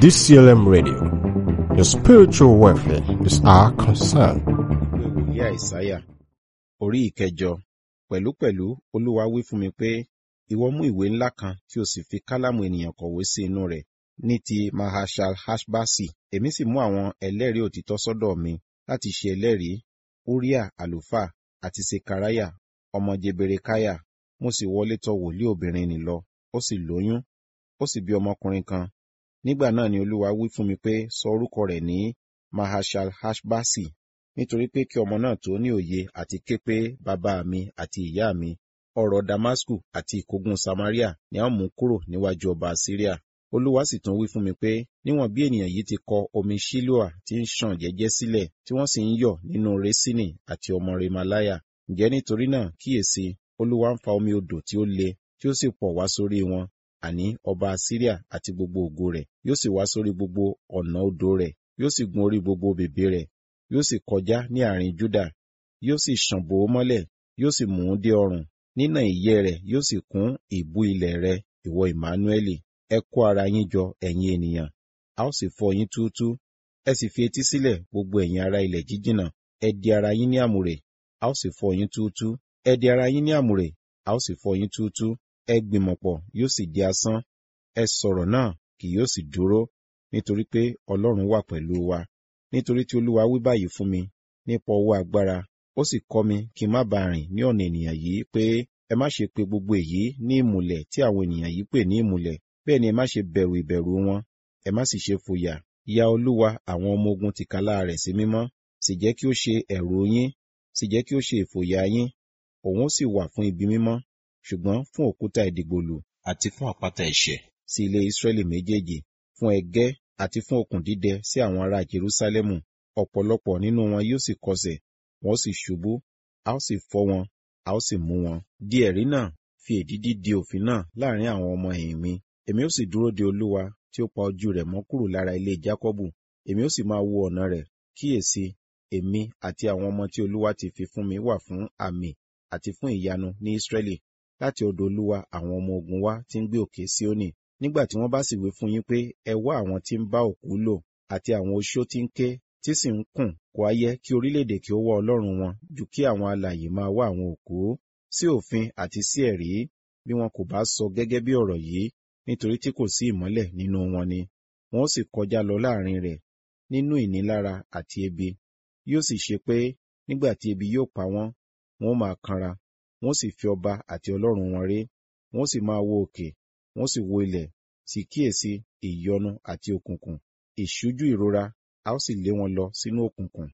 DCLM Radio. Your spiritual welfare is our concern. ìwé wòlíì àìsáyà orí ìkẹjọ pẹ̀lúpẹ̀lú olúwa wí fún mi pé ìwọ mú ìwé ńlá kan tí o sì fi kálámù ènìyàn kọ̀wé sí inú rẹ̀ ní ti mahashal hashbasi èmi sì mú àwọn ẹlẹ́rìí òtítọ́ sọ́dọ̀ mi láti ṣe ẹlẹ́rìí uriah àlùfáà àti sekaraya ọmọ jeberekaya mo sì wọlé tọ̀ wòlíì obìnrin nì lọ ó sì lóyún ó sì bí ọmọkùnrin kan nígbà náà ni olúwa wí fún mi pé sọ orúkọ rẹ̀ ní mahashal hashbasi nítorí pé kí ọmọ náà tó ní òye àti ké pé bàbá mi àti ìyá mi ọ̀rọ̀ damasku àti ìkógun samaria ni a ó mú kúrò níwájú ọba syria olúwa sì tún wí fún mi pé níwọ̀n bí ènìyàn yìí ti kọ omi shiloah tí ń ṣàn jẹ́jẹ́ sílẹ̀ tí wọ́n sì ń yọ̀ nínú resini àti ọmọ remalaya ǹjẹ́ nítorí náà kíyèsí olúwa ń fa omi odò tí ó le tí ó sì pọ̀ wá sórí wọn àní ọba syria àti gbogbo ògo rẹ̀ yóò sì wá sórí gbogbo ọ̀nà odò rẹ̀ yóò sì gun orí gbogbo bèbè rẹ̀ yóò sì kọjá ní àárín Júdà yóò sì ṣàn bò ó mọ́lẹ̀ yóò sì mú un dé ọrùn nínà ìyẹ́ rẹ̀ yóò sì kún ìbú ilẹ̀ rẹ̀ ìwọ Ìmánúẹ́lì ẹ kó ara yín jọ ẹ̀yin ènìyàn a ó sì fọ́ yín túútú ẹ sì fi etí sílẹ̀ gbogbo ẹ̀yin ará ilẹ̀ jíjìnà ẹ di ara yín ní àmùrè a ó sì fọ́ yín túútú ẹ di ara yín ní àmùrè a ó sì fọ́ yín túútú ẹ gbìmọ̀pọ̀ yóò sì di asán ẹ sọ̀rọ̀ náà kì yóò sì dúró nítorí pé Ọlọ́run wà pẹ̀lú wa nítorí tí olúwa wí báyìí fún mi nípa ọwọ́ agbára ó sì kọ́ mi kí n má bàa rìn ní ọ̀nà ènìyàn yìí pé ẹ má ṣe pe gbogbo èyí ní ìmùlẹ̀ tí àwọn ènìyàn yìí pè ní ìmùlẹ̀ bẹ́ẹ̀ ni ẹ má ṣe bẹ̀rù ìbẹ̀rù wọn ẹ má sì ṣe fòyà ya olúwa àwọn ọmọ ogun tìkálà rẹ̀ sí mímọ́ sì jẹ́ kí ó ṣe ẹ̀rù yín sì jẹ́ kí ó ṣe ìfòyà yín òun ó sì wà fún ibi mímọ́ ṣùgbọ́n fún òkúta ìdìgbòlù àti fún àpáta ẹ̀ṣẹ̀ sí ilé Ísírẹ́lì méjèèjì fún ẹgẹ́ àti fún okùn dídẹ sí àwọn ará Jerúsálẹ́mù ọ̀pọ̀lọpọ̀ nínú wọn yóò sì kọsẹ̀ wọ́n sì ṣubú a ó sì fọ́ wọn a ó sì mú wọn. di ẹ̀rí náà fi èdídí di òfin náà láàrin àwọn ọmọ ẹ̀yìn mi èmi ó sì dúró de Olúwa tí ó pa ojú rẹ̀ mọ́ kúrò lára ilé Jákọ́bù èmi ó sì máa wo ọ̀nà rẹ̀ kíyèsí èmi àti àwọn ọmọ tí Olúwa ti fi fún mi wà fún àmì àti fún ìyanu ní Ísírẹ́lì láti ọ̀dọ̀ Olúwa àwọn ọmọ ogun wa tí ń gbé òkè Síónì nígbà tí wọ́n bá sì wí fún yín pé ẹ wá àwọn tí ń bá òkú lò àti àwọn oṣó tí ń ké tí sì ń kùn kò á yẹ kí orílẹ̀-èdè kí ó wá ọlọ́run wọn ju kí àwọn alààyè máa wá àwọn òkú sí òfin àti sí ẹ̀rí bí wọn kò bá sọ gẹ́gẹ́ bí ọ̀rọ̀ yìí nítorí tí kò sí ìmọ́lẹ̀ nínú wọn ni wọn ó sì kọjá lọ láàrin rẹ̀ nínú ìnilára àti ebi yóò sì ṣe pé nígbà tí ebi yóò pa wọ́n wọn ó máa kanra wọn ó sì fi ọba àti ọlọ́run wọn ré wọn ó sì máa wo òkè wọn ó sì wo ilẹ̀ sì kíyèsí ìyọnu àti òkùnkùn ìṣújú ìrora a ó sì lé wọn lọ sínú òkùnkùn.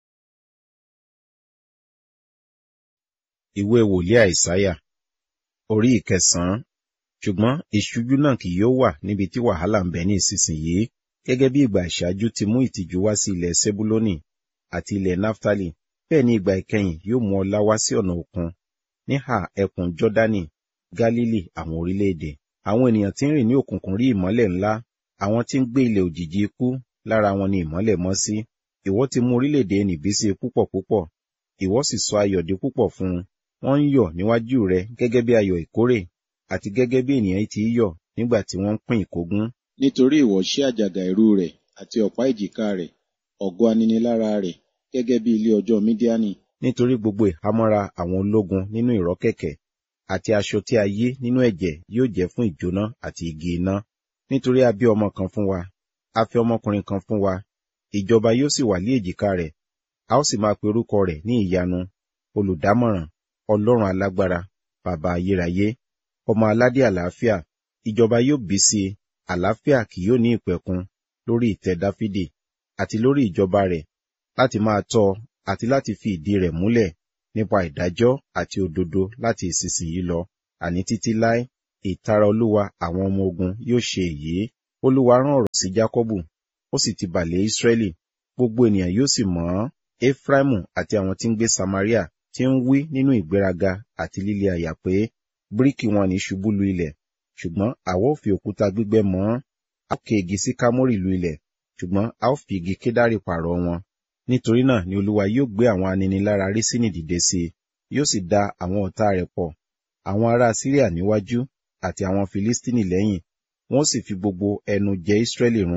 Ìwé wòlíì àìsáyà orí ìkẹsàn-án ṣùgbọ́n ìṣújú náà kì yóò wà níbi tí wàhálà ń bẹ ní ìsinsìnyí gẹ́gẹ́ bí ìgbà ìṣáájú ti mú ìtìjú wá sí ilẹ̀ Sebuloni àti ilẹ̀ Naftali bẹ́ẹ̀ ni ìgbà ìkẹyìn yóò mú ọlá wá sí ọ̀nà òkun níhà ẹkùn Jọ́dánì Gálílì àwọn orílẹ̀-èdè àwọn ènìyàn tí ń rìn ní òkùnkùn rí ìmọ́lẹ̀ ńlá àwọn tí ń gbé ilẹ̀ òjìji ikú lára wọn ni ìmọ́lẹ̀ mọ́ sí ìwọ ti mú orílẹ̀-èdè nìbísí púpọ̀ púpọ̀ ìwọ sì sọ ayọ̀ di púpọ̀ fún un wọ́n ń yọ̀ níwájú rẹ gẹ́gẹ́ bí ayọ̀ ìkórè àti gẹ́gẹ́ bí ènìyàn ti yọ̀ nígbà tí wọ́n ń pín ìkógun. nítorí ìwọ ṣí àjàgà ẹ̀rù rẹ̀ àti ọ̀pá ìjìká rẹ̀ ọ̀gọ́ aninilára rẹ̀ gẹ́gẹ́ bí ilé ọjọ́ mídíánì. nítorí gbogbo ìhámọ́ra àwọn ológun nínú ìrọ́kẹ̀kẹ̀ àti aṣọ tí a yí nínú ẹ̀jẹ̀ yóò jẹ́ fún ìjóná àti igi iná nítorí a bí ọmọ kan fún wa a fi ọmọkùnrin kan fún wa ìjọba yóò sì wà lé èjìká rẹ̀ a ó sì máa pe orúkọ rẹ̀ ní ìyanu olùdámọ̀ràn ọlọ́run alágbára bàbá ayérayé ọmọ aládé àlàáfíà ìjọba yóò bí sí i àlàáfíà kì yóò ní ìpẹ̀kun lórí ìtẹ́ dáfídì àti lórí ìjọba rẹ̀ láti máa tọ́ àti láti fi ìdí rẹ̀ múlẹ̀ nípa ìdájọ́ àti òdodo láti ìsinsìnyí lọ àní títí láé ìtara olúwa àwọn ọmọ ogun yóò ṣe èyí olúwa rán ọ̀rọ̀ sí jákọ́bù ó sì ti bà lé ísírẹ́lì gbogbo ènìyàn yóò sì mọ̀ ọ́n efraimu àti àwọn tí ń gbé samaria tí ń wí nínú ìgbéraga àti líle àyà pé bíríkì wọn ní ṣubú lu ilẹ̀ ṣùgbọ́n àwa ó fi òkúta gbígbẹ́ mọ́ ọ́n a ó ké igi sí kámórì lu ilẹ̀ ṣùgbọ́n a ó fi igi kédárì pààrọ̀ wọn nítorí náà ni olúwa yóò gbé àwọn aninilára rísínì dìde sí i yóò sì da àwọn ọ̀tá rẹ̀ pọ̀ àwọn ará síríà níwájú àti àwọn filistini lẹ́yìn wọ́n sì fi gbogbo ẹnu jẹ Ísírẹ́lì run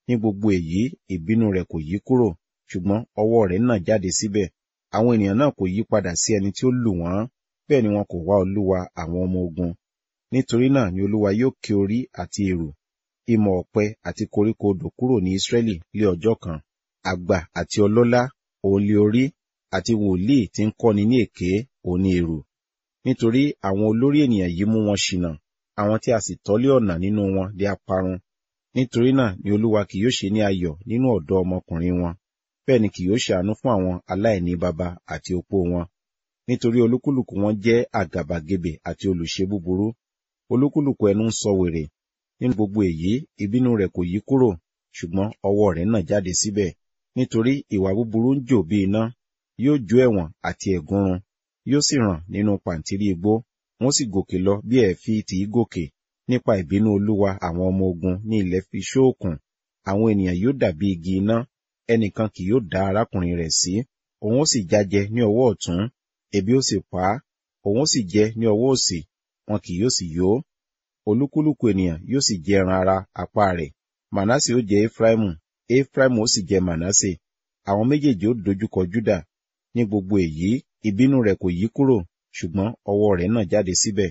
ní gbogbo èyí ìbínú rẹ̀ kò yí kúrò ṣùgbọ́n ọwọ́ rẹ̀ nà jáde síbẹ̀ àwọn ènìyàn náà kò yí padà sí ẹni tí ó lù wọ́n bẹ́ẹ̀ ni wọn kò wá olúwa àwọn ọmọ ogun nítorí náà ni olúwa yóò ké orí àti èrò ìmọ̀ ọ̀pẹ àti koríko odò kúrò ní Ísírẹ́lì lé ọjọ́ kan àgbà àti ọlọ́lá òun lé orí àti wòlíì tí ń kọ́ni ní èké òun ní èrò nítorí àwọn olórí ènìyàn yìí mú wọn ṣìnà àwọn tí a sì tọ́lé ọ̀nà nínú wọn di aparun nítorí náà ni olúwa kì yóò ṣe ní ayọ̀ nínú ọ̀dọ́ ọmọkùnrin wọn bẹ́ẹ̀ ni kì yóò ṣàánú fún àwọn aláìní baba àti opó wọn nítorí olúkúlùkù wọn jẹ́ àgàbàgebè àti olùṣe búburú olúkúlùkù ẹnu ń sọ wèrè nínú gbogbo èyí ìbínú rẹ̀ kò yí kúrò ṣùgbọ́n ọwọ́ rẹ̀ nà jáde síbẹ̀ nítorí ìwà búburú ń jò bí iná yóò jó ẹ̀wọ̀n àti ẹ̀gúnrun yóò sì ràn nínú pàǹtírí igbó wọn sì gòkè lọ bí ẹ̀fí tì í gòkè nípa ìbínú olúwa àwọn ọmọ ogun ní ilẹ̀ fi ṣóòkùn àwọn ènìyàn yóò dàbí igi iná ẹnìkan kì yóò dá arákùnrin rẹ̀ sí òun ó sì jájẹ ní ọwọ́ ọ̀tún ebi ó sì pa á òun ó sì jẹ ní ọwọ́ òsì wọn kì yóò sì yó olúkúlùkù ènìyàn yóò sì jẹ ẹran ara apá rẹ̀ mànásè ó jẹ efraimu efraimu ó sì jẹ mànásè àwọn méjèèjì ó dojúkọ júdà ní gbogbo èyí ìbínú rẹ̀ kò yí kúrò ṣùgbọ́n ọwọ́ rẹ̀ náà jáde síbẹ̀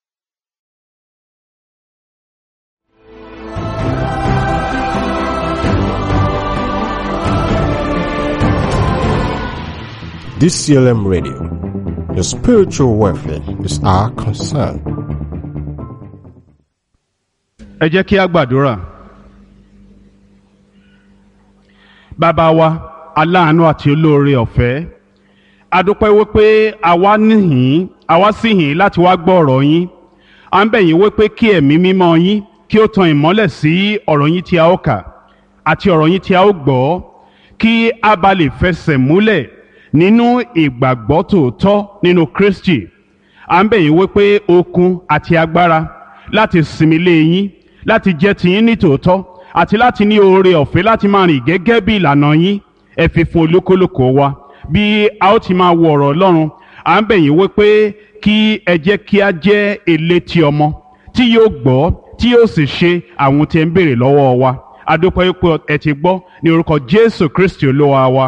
DCLM Radio. Your spiritual welfare is our concern. ẹ jẹ́ kí a gbàdúrà. bàbá wa aláàánú àti olóore ọ̀fẹ́ a dúpẹ́ wípé àwa níhìn àwa sì hìn láti wá gbọ́ ọ̀rọ̀ yín à ń bẹ̀ yín wípé kí ẹ̀mí mímọ́ yín kí ó tan ìmọ́lẹ̀ sí ọ̀rọ̀ yín tí a ó kà àti ọ̀rọ̀ yín tí a ó gbọ́ kí a bá lè fẹsẹ̀ múlẹ̀ nínú ìgbàgbọ́ tòótọ́ nínú Kristi à ń bẹ̀ yín wípé okun àti agbára láti sinmi lé yín láti jẹ́ tiyín ní tòótọ́ àti láti ní oore ọ̀fẹ́ láti máa rìn gẹ́gẹ́ bí ìlànà yín ẹ fi fún olúkúlùkù wa bí a ó ti máa wo ọ̀rọ̀ Ọlọ́run à ń bẹ̀ yín wípé kí ẹ jẹ́ kí a jẹ́ elétí ọmọ tí yóò gbọ́ tí yóò sì ṣe àwọn tí ẹ ń béèrè lọ́wọ́ wa a dúpẹ́ wípé ẹ ti gbọ́ ní orúkọ Jésù Kristi Olúwa wa.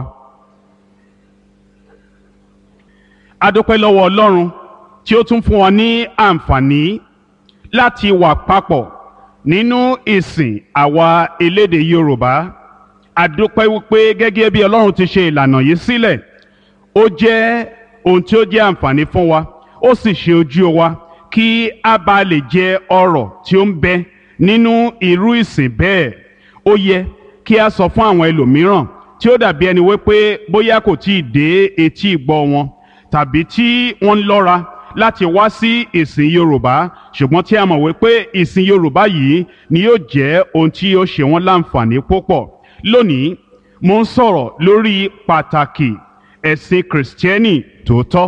a dúpẹ́ lọ́wọ́ Ọlọ́run tí ó tún fún wa ní àǹfààní láti wà papọ̀ nínú ìsìn àwa elédè Yorùbá a dúpẹ́ wípé gẹ́gẹ́ bí Ọlọ́run ti ṣe ìlànà yìí sílẹ̀ ó jẹ́ ohun tí ó jẹ́ àǹfààní fún wa ó sì ṣe ojú wa kí a bá lè jẹ ọrọ̀ tí ó ń bẹ nínú irú ìsìn bẹ́ẹ̀ ó yẹ kí a sọ fún àwọn ẹlòmíràn tí ó dàbí ẹni wípé bóyá kò tí ì dé etí ìgbọ́ wọn tàbí tí wọ́n ń lọ́ra láti wá sí ìsìn Yorùbá ṣùgbọ́n tí a mọ̀ wípé ìsìn Yorùbá yìí ni yóò jẹ́ ohun tí yóò ṣe wọ́n láǹfààní púpọ̀ lónìí mo ń sọ̀rọ̀ lórí pàtàkì ẹ̀sìn kìrìsìtẹ́nì tòótọ́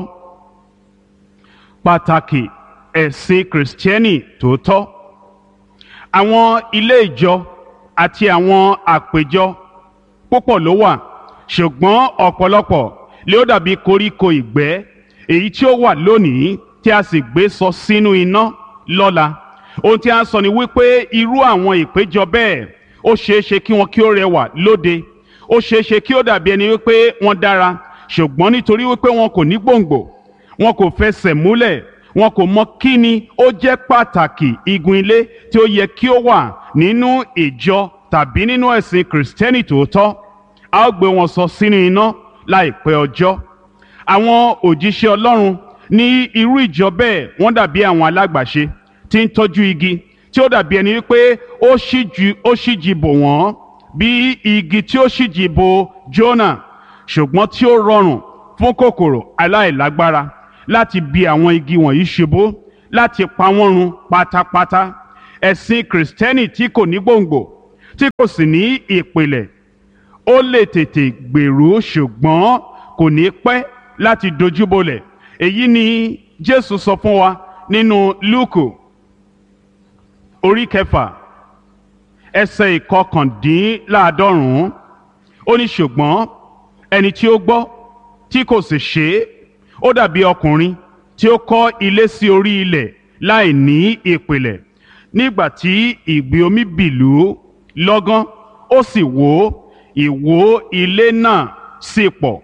pàtàkì ẹ̀sìn kìrìsìtẹ́nì tòótọ́ àwọn ilé ìjọ àti àwọn àpèjọ púpọ̀ ló wà ṣùgbọ́n ọ̀pọ̀lọpọ̀ lé ó dàbí koríko ìgbẹ́ èyí tí ó wà lónìí tí a sì gbé sọ sínú iná lọ́la ohun tí a ń sọ ni wípé irú àwọn ìpéjọ bẹ́ẹ̀ ó ṣeé ṣe kí wọn kí ó rẹwà lóde ó ṣeé ṣe kí ó dàbí ẹni wípé wọ́n dára ṣùgbọ́n nítorí wípé wọn kò ní gbòǹgbò wọn kò fẹsẹ̀ múlẹ̀ wọn kò mọ kí ni ó jẹ́ pàtàkì igun ilé tí ó yẹ kí ó wà nínú ìjọ tàbí nínú ẹ̀sìn kìrìsìtẹ́nì tòótọ́ a ó gbé wọn sọ sínú iná láìpẹ́ ọjọ́ àwọn òjíṣẹ́ Ọlọ́run ní irú ìjọ bẹ́ẹ̀ wọ́n dàbí àwọn alágbàṣe tí ń tọ́jú igi tí ó dàbí ẹni wípé ó ṣíjú ó ṣíjì bò wọ́n bí igi tí ó ṣíjì bò Jónà ṣùgbọ́n tí ó rọrùn fún kòkòrò aláìlágbára láti bi àwọn igi wọ̀nyí ṣubú láti pa wọ́n run pátápátá ẹ̀sìn kìrìsìtẹ́nì tí kò ní gbòǹgbò tí kò sì ní ìpìlẹ̀ ó lè tètè gbèrú ṣùgbọ́n kò ní pẹ́ láti dojúbolẹ̀ èyí ni Jésù sọ fún wa nínú Lúùkù orí kẹfà ẹsẹ̀ ìkọkàndínláàádọ́rùn-ún ó ní ṣùgbọ́n ẹni tí ó gbọ́ tí kò sì ṣe é ó dàbí ọkùnrin tí ó kọ́ ilé sí orí ilẹ̀ láì ní ìpìlẹ̀ nígbà tí ìgbì omi bìlú lọ́gán ó sì wó ìwó ilé náà sì pọ̀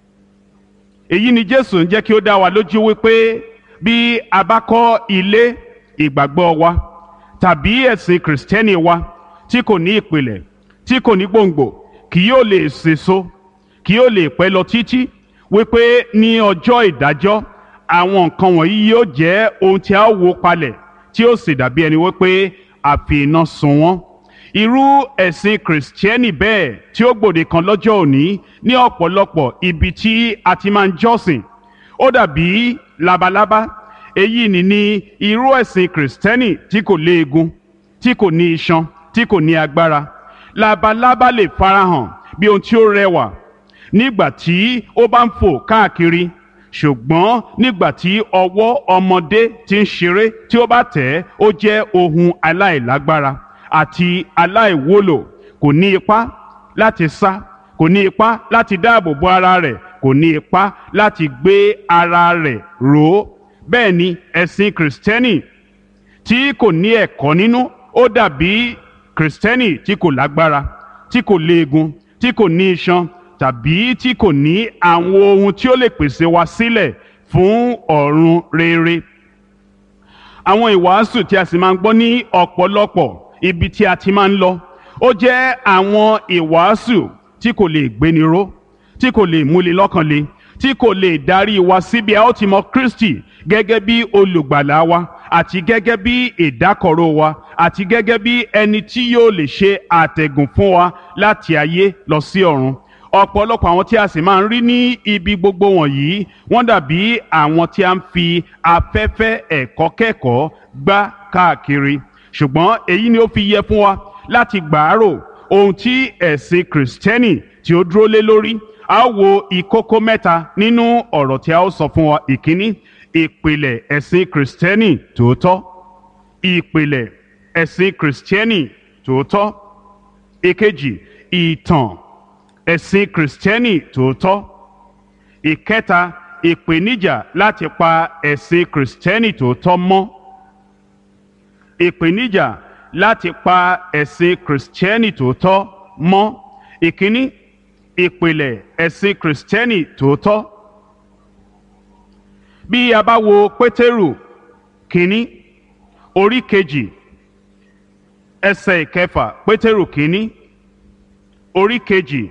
èyí ni jésù ń jẹ́ kí ó dá wa lójú wípé bí a bá kọ́ ilé ìgbàgbọ́ wa tàbí ẹ̀sìn kìrìsìtẹ́nì wa tí kò ní ìpìlẹ̀ tí kò ní gbòǹgbò kì yóò lè sèso kì yóò lè pẹ́ lọ títí wípé ní ọjọ́ ìdájọ́ àwọn nǹkan wọ̀nyí yóò jẹ́ ohun tí a ó wó palẹ̀ tí ó sì dàbí ẹni wípé a fi iná sun wọ́n irú ẹ̀sìn kìrìsìtẹ́nì bẹ́ẹ̀ tí ó gbòde kan lọ́jọ́ òní ní ọ̀pọ̀lọpọ̀ ibi tí a ti máa ń jọ́sìn ó dàbí labalábá èyí ni ní irú ẹ̀sìn kìrìsìtẹ́nì tí kò léegun tí kò ní iṣan tí kò ní agbára labalábá lè farahàn bí ohun tí ó rẹwà nígbà tí ó bá ń fò káàkiri ṣùgbọ́n nígbà tí ọwọ́ ọmọdé ti ń ṣeré tí ó bá tẹ̀ ẹ́ ó jẹ́ ohun aláìlágbára àti aláìwúlò kò ní ipá láti sá kò ní ipá láti dáàbò bo ara rẹ̀ kò ní ipá láti gbé ara rẹ̀ ró bẹ́ẹ̀ ni ẹ̀sìn kìrìsìtẹ́nì tí kò ní ẹ̀kọ́ nínú ó dàbí kìrìsìtẹ́nì tí kò lágbára tí kò léegun tí kò ní iṣan tàbí tí kò ní àwọn ohun tí ó lè pèsè wa sílẹ̀ fún ọ̀run rere àwọn ìwàásù tí a sì máa ń gbọ́ ní ọ̀pọ̀lọpọ̀ ibi tí a ti máa ń lọ ó jẹ́ àwọn ìwàásù tí kò lè gbéni ró tí kò lè múni lọ́kàn le tí kò lè darí wa síbi a ó ti mọ Kristi gẹ́gẹ́ bí olùgbàlà wa àti gẹ́gẹ́ bí ìdákọ̀ró wa àti gẹ́gẹ́ bí ẹni tí yóò lè ṣe àtẹ̀gùn fún wa láti ayé lọ sí ọ̀run ọ̀pọ̀lọpọ̀ àwọn tí a sì máa ń rí ní ibi gbogbo wọ̀nyí wọ́n dàbí àwọn tí a ń fi afẹ́fẹ́ ẹ̀kọ́ kẹ́kọ̀ọ́ gbá káàkiri ṣùgbọ́n èyí ni ó fi yẹ fún wa láti gbàárò ohun tí ẹ̀sìn kìrìsìtẹ́nì tí ó dúró lé lórí a ó wo ìkókó mẹ́ta nínú ọ̀rọ̀ tí a ó sọ fún wa ìkíní ìpìlẹ̀ ẹ̀sìn kìrìsìtẹ́nì tòótọ́ ìpìlẹ̀ ẹ̀sìn kìrìsìtẹ́nì tòótọ́ ìkejì ìtàn ẹ̀sìn kìrìsìtẹ́nì tòótọ́ ìkẹta ìpèníjà láti pa ẹ̀sìn kìrìsìtẹ́nì tòótọ́ mọ́ ìpèníjà láti pa ẹ̀sìn kìrìsìtẹ́nì tòótọ́ mọ́ ìkíní ìpìlẹ̀ ẹ̀sìn kìrìsìtẹ́nì tòótọ́ bí a bá wo pétérù kínní orí kejì ẹsẹ̀ ìkẹfà pétérù kínní orí kejì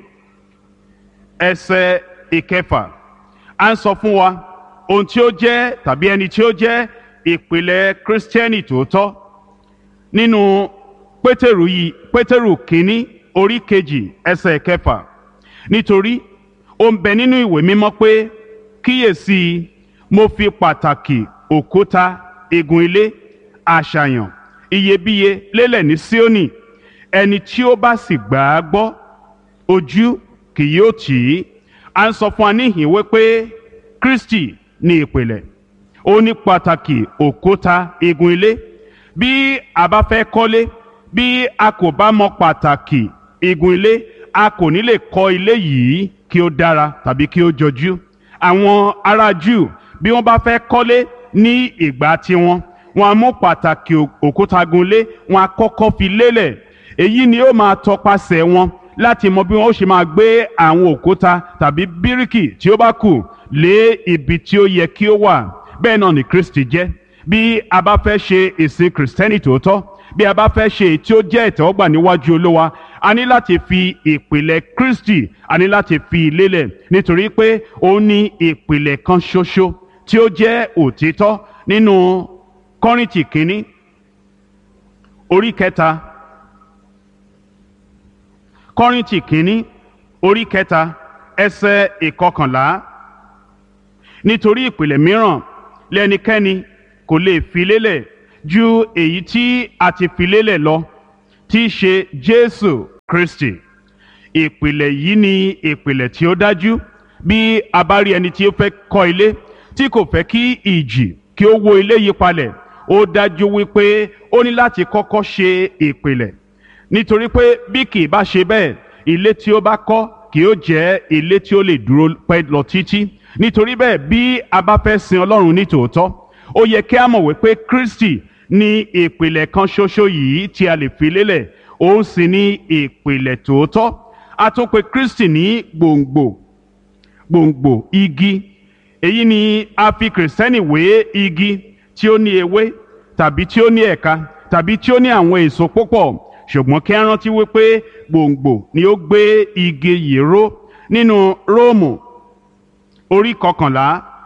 ẹsẹ̀ ìkẹfà à ń sọ fún wa ohun tí ó jẹ́ tàbí ẹni tí ó jẹ́ ìpìlẹ̀ kírísítẹ́nì tòótọ́ nínú pétérù yìí pétérù kínní orí kejì ẹsẹ̀ ìkẹfà nítorí ó ń bẹ nínú ìwé mímọ́ pé kíyèsí mo fi pàtàkì òkúta igun ilé àṣàyàn iyebíye lélẹ̀ ní Síónì ẹni tí ó bá sì gbà á gbọ́ ojú kì yóò tì í à ń sọ fún wa níhìn wípé Kristi ní ìpìlẹ̀ ó ní pàtàkì òkúta igun ilé bí a bá fẹ́ kọ́lé bí a kò bá mọ pàtàkì igun ilé a kò ní lè kọ́ ilé yìí kí ó dára tàbí kí ó jọjú àwọn ará Júù bí wọ́n bá fẹ́ kọ́lé ní ìgbà tiwọn wọ́n á mú pàtàkì òkúta gunlé wọ́n á kọ́kọ́ fi lélẹ̀ èyí ni ó máa tọpasẹ̀ wọn láti mọ bí wọ́n ó ṣe máa gbé àwọn òkúta tàbí bíríkì tí ó bá kù lé ibi tí ó yẹ kí ó wà bẹ́ẹ̀ náà ni Kristi jẹ́ bí a bá fẹ́ ṣe ìsìn kìrìsìtẹ́nì tòótọ́ bí a bá fẹ́ ṣe èyí tí ó jẹ́ ìtẹ́wọ́gbà níwájú Olúwa a ní láti fi ìpìlẹ̀ Kristi a ní láti fi lélẹ̀ nítorí pé ó ní ìpìlẹ̀ kan ṣoṣo tí ó jẹ́ òtítọ́ nínú Kọ́ríńtì kínní orí kẹta Kọ́ríńtì kínní orí kẹta ẹsẹ̀ ìkọkànlá nítorí ìpìlẹ̀ mìíràn lẹ́nikẹ́ni kò lè fi lélẹ̀ ju èyí tí a ti fi lélẹ̀ lọ tí í ṣe Jésù Kristi ìpìlẹ̀ yìí ni ìpìlẹ̀ tí ó dájú bí a bá rí ẹni tí ó fẹ́ kọ́ ilé tí kò fẹ́ kí ìjì kí ó wó ilé yí palẹ̀ ó dájú wípé ó ní láti kọ́kọ́ ṣe ìpìlẹ̀ nítorí pé bí kì í bá ṣe bẹ́ẹ̀ ilé tí ó bá kọ́ kì ó jẹ́ ilé tí ó lè dúró pẹ́ lọ títí nítorí bẹ́ẹ̀ bí a bá fẹ́ sin Ọlọ́run ní tòótọ́ ó yẹ kí a mọ̀ wípé Kristi ní ìpìlẹ̀ kan ṣoṣo yìí tí a lè fi lélẹ̀ òun sì ní ìpìlẹ̀ tòótọ́ a tún pè Kristi ní gbòǹgbò gbòǹgbò igi èyí ni a fi kìrìsìtẹ́nì wé igi tí ó ní ewé tàbí tí ó ní ẹ̀ka tàbí tí ó ní àwọn èso púpọ̀ ṣùgbọ́n kí a rántí wípé gbòǹgbò ni ó gbé igi yìí ró nínú Róòmù orí kọkànlá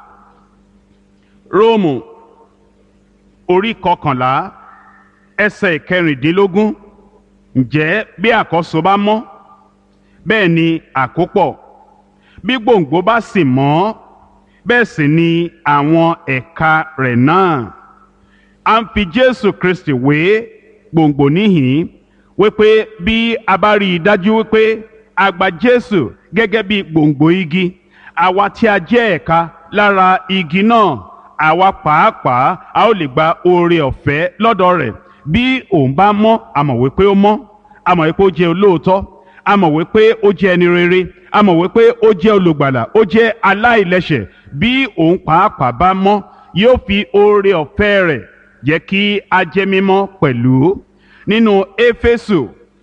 Róòmù orí kọkànlá ẹsẹ̀ kẹrìndínlógún ǹjẹ́ bí àkọ́so bá mọ́ bẹ́ẹ̀ ni àkópọ̀ bí gbòǹgbò bá sì mọ́ bẹ́ẹ̀ sì ni àwọn ẹ̀ka rẹ̀ náà a ń fi Jésù Kristi wé gbòǹgbò níhìn wípé bí a bá rí i dájú wípé a gba Jésù gẹ́gẹ́ bí gbòǹgbò igi àwa tí a jẹ́ ẹ̀ka lára igi náà àwa pàápàá a ó lè gba oore ọ̀fẹ́ lọ́dọ̀ rẹ̀ bí òun bá mọ́ a mọ̀ wípé ó mọ́ a mọ̀ wípé ó jẹ́ olóòótọ́ a mọ̀ wípé ó jẹ́ ẹni rere a mọ̀ wípé ó jẹ́ olùgbàlà ó jẹ́ aláìlẹ́ṣẹ̀ bí òun pàápàá bá mọ́ yóò fi oore ọ̀fẹ́ rẹ̀ jẹ́ kí a jẹ́ mímọ́ pẹ̀lú nínú éfésù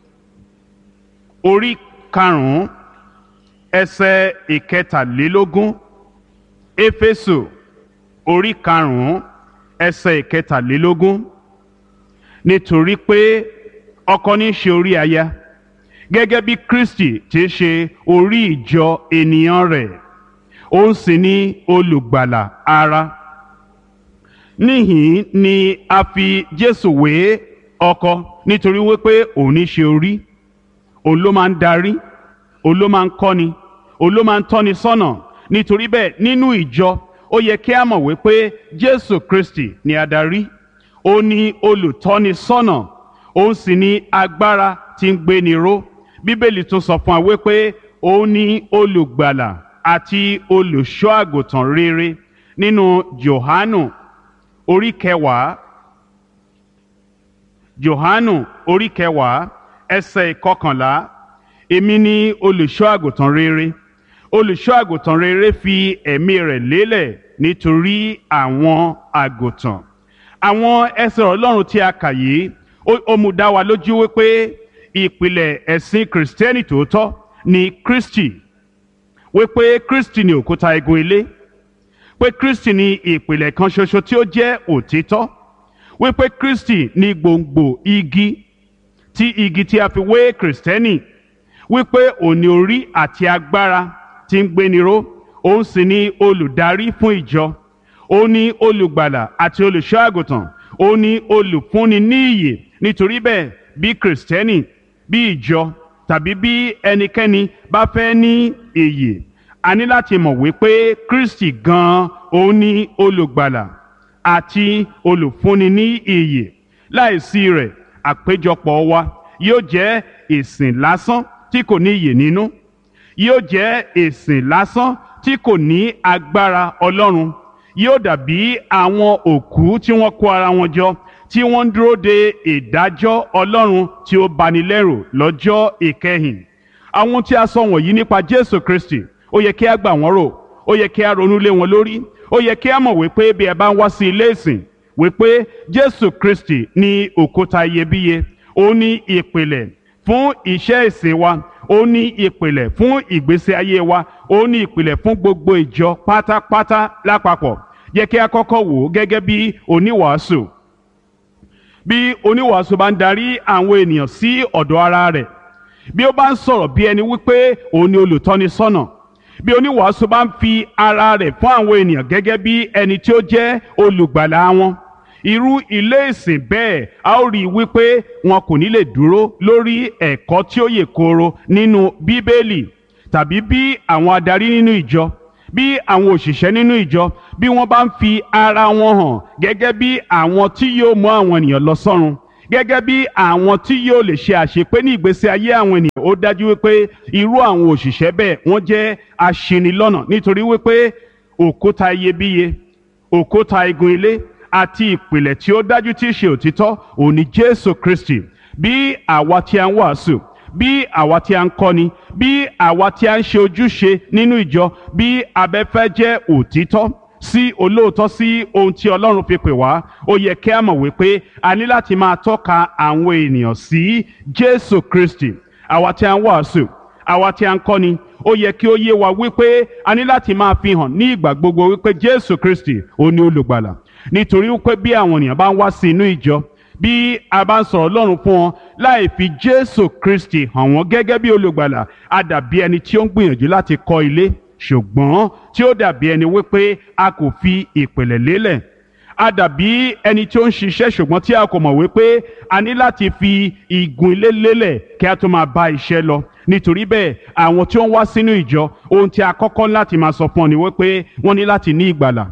orí karùn-ún ẹsẹ̀ ìkẹtàlélógún éfésù orí karùn-ún ẹsẹ̀ ìkẹtàlélógún nítorí pé ọkọ ní í ṣe orí aya gẹ́gẹ́ bí Kristi ti ṣe orí ìjọ ènìyàn rẹ̀ òun sì ni olùgbàlà ara níhìn ni a fi Jésù wé ọkọ nítorí wípé òun ní í ṣe orí òun ló máa ń darí òun ló máa ń kọ́ni òun ló máa ń tọ́ni sọ́nà nítorí bẹ́ẹ̀ nínú ìjọ ó yẹ kí a mọ̀ wípé Jésù Kristi ni adarí ó ní olùtọ́ni sọ́nà òun sì ní agbára tí ń gbéni ró bíbélì tún sọ fún wa wípé ó ní olùgbàlà àti olùṣọ́ àgùntàn rere nínú Jòhánù orí kẹwàá Jòhánù orí kẹwàá ẹsẹ̀ ìkọkànlá èmi ni olùṣọ́ àgùntàn rere olùṣọ́ àgùntàn rere fi ẹ̀mí rẹ̀ lélẹ̀ nítorí àwọn àgùntàn àwọn ẹsẹ̀ Ọlọ́run tí a kà yìí ó mú dá wa lójú wípé ìpìlẹ̀ ẹ̀sìn kìrìsìtẹ́nì tòótọ́ ni Kristi wípé Kristi ni òkúta igun ilé pé Kristi ni ìpìlẹ̀ kan ṣoṣo tí ó jẹ́ òtítọ́ wípé Kristi ni gbòǹgbò igi tí igi tí a fi wé kìrìsìtẹ́nì wípé òní orí àti agbára tí ń gbéniró òun sì ni olùdarí fún ìjọ òun ni olùgbàlà àti olùṣọ́ àgùntàn òun ni olùfúnni ní ìyè nítorí bẹ́ẹ̀ bí kìrìsìtẹ́nì bí ìjọ tàbí bí ẹnikẹ́ni bá fẹ́ ní ìyè a ní láti mọ̀ wípé Kristi gan-an òun ni olùgbàlà àti olùfúnni ní ìyè láìsí rẹ̀ àpéjọpọ̀ wa yóò jẹ́ ìsìn lásán tí kò ní ìyè nínú yóò jẹ́ ìsìn lásán tí kò ní agbára Ọlọ́run yóò dàbí àwọn òkú tí wọ́n kó ara wọn jọ tí wọ́n ń dúró de ìdájọ́ Ọlọ́run tí ó bani lẹ́rù lọ́jọ́ ìkẹyìn àwọn tí a sọ wọ̀nyí nípa Jésù Kristi ó yẹ kí a gbà wọ́n rò ó yẹ kí a ronú lé wọn lórí ó yẹ kí a mọ̀ wípé bí ẹ bá ń wá sí ilé ìsìn wípé Jésù Kristi ní òkúta iyebíye ó ní ìpìlẹ̀ fún iṣẹ́ ìsìn wa ó ní ìpìlẹ̀ fún ìgbésí ayé wa ó ní ìpìlẹ̀ fún gbogbo ìjọ pátápátá lápapọ̀ yẹ kí a kọ́kọ́ wò ó gẹ́gẹ́ bí oníwàásù bí oníwàásù bá ń darí àwọn ènìyàn sí ọ̀dọ̀ ara rẹ̀ bí ó bá ń sọ̀rọ̀ bí ẹni wípé òun ni olùtọ́ni sọ́nà bí oníwàásù bá ń fi ara rẹ̀ fún àwọn ènìyàn gẹ́gẹ́ bí ẹni tí ó jẹ́ olùgbàlà wọn irú ilé ìsìn bẹ́ẹ̀ a ó rí i wípé wọn kò ní lè dúró lórí ẹ̀kọ́ tí ó yè kooro nínú bíbélì tàbí bí àwọn adarí nínú ìjọ bí àwọn òṣìṣẹ́ nínú ìjọ bí wọ́n bá ń fi ara wọn hàn gẹ́gẹ́ bí àwọn tí yóò mú àwọn ènìyàn lọ sọ́run gẹ́gẹ́ bí àwọn tí yóò lè ṣe àṣepé ní ìgbésí ayé àwọn ènìyàn ó dájú wípé irú àwọn òṣìṣẹ́ bẹ́ẹ̀ wọ́n jẹ́ aṣinilọ́nà nítorí wípé òkúta iyebíye òkúta igun ilé àti ìpìlẹ̀ tí ó dájú tí í ṣe òtítọ́ òun ni Jésù Kristi bí àwa tí a ń wàásù bí àwa tí a ń kọ́ni bí àwa tí a ń ṣe ojúṣe nínú ìjọ bí abẹ́fẹ́ jẹ́ òtítọ́ sí olóòótọ́ sí ohun tí ọlọ́run fi pè wá ó yẹ kí a mọ̀ wípé a ní láti máa tọ́ka àwọn ènìyàn sí jésù kristi àwa tí a ń wàásù àwa tí a ń kọ́ni ó yẹ kí ó yé wa wípé a ní láti máa fi hàn ní ìgbà gbogbo wípé jésù kristi ó ní olùgbàlà nítorí wípé bí àwọn ènìyàn bá ń wá sí inú ìjọ bí a bá ń sọ̀rọ̀ Ọlọ́run fún wọn láì fi Jésù Kristi hàn wọ́n gẹ́gẹ́ bí olùgbàlà a dàbí ẹni tí ó ń gbìyànjú láti kọ́ ilé ṣùgbọ́n tí ó dàbí ẹni wípé a kò fi ìpìlẹ̀ lélẹ̀ a dàbí ẹni tí ó ń ṣiṣẹ́ ṣùgbọ́n tí a kò mọ̀ wípé a ní láti fi igun ilé lélẹ̀ kí a tó máa bá iṣẹ́ lọ nítorí bẹ́ẹ̀ àwọn tí ó ń wá sínú ìjọ ohun tí a kọ́kọ́ láti máa sọ fún ọ ni wípé wọ́n ní láti ní ìgbàlà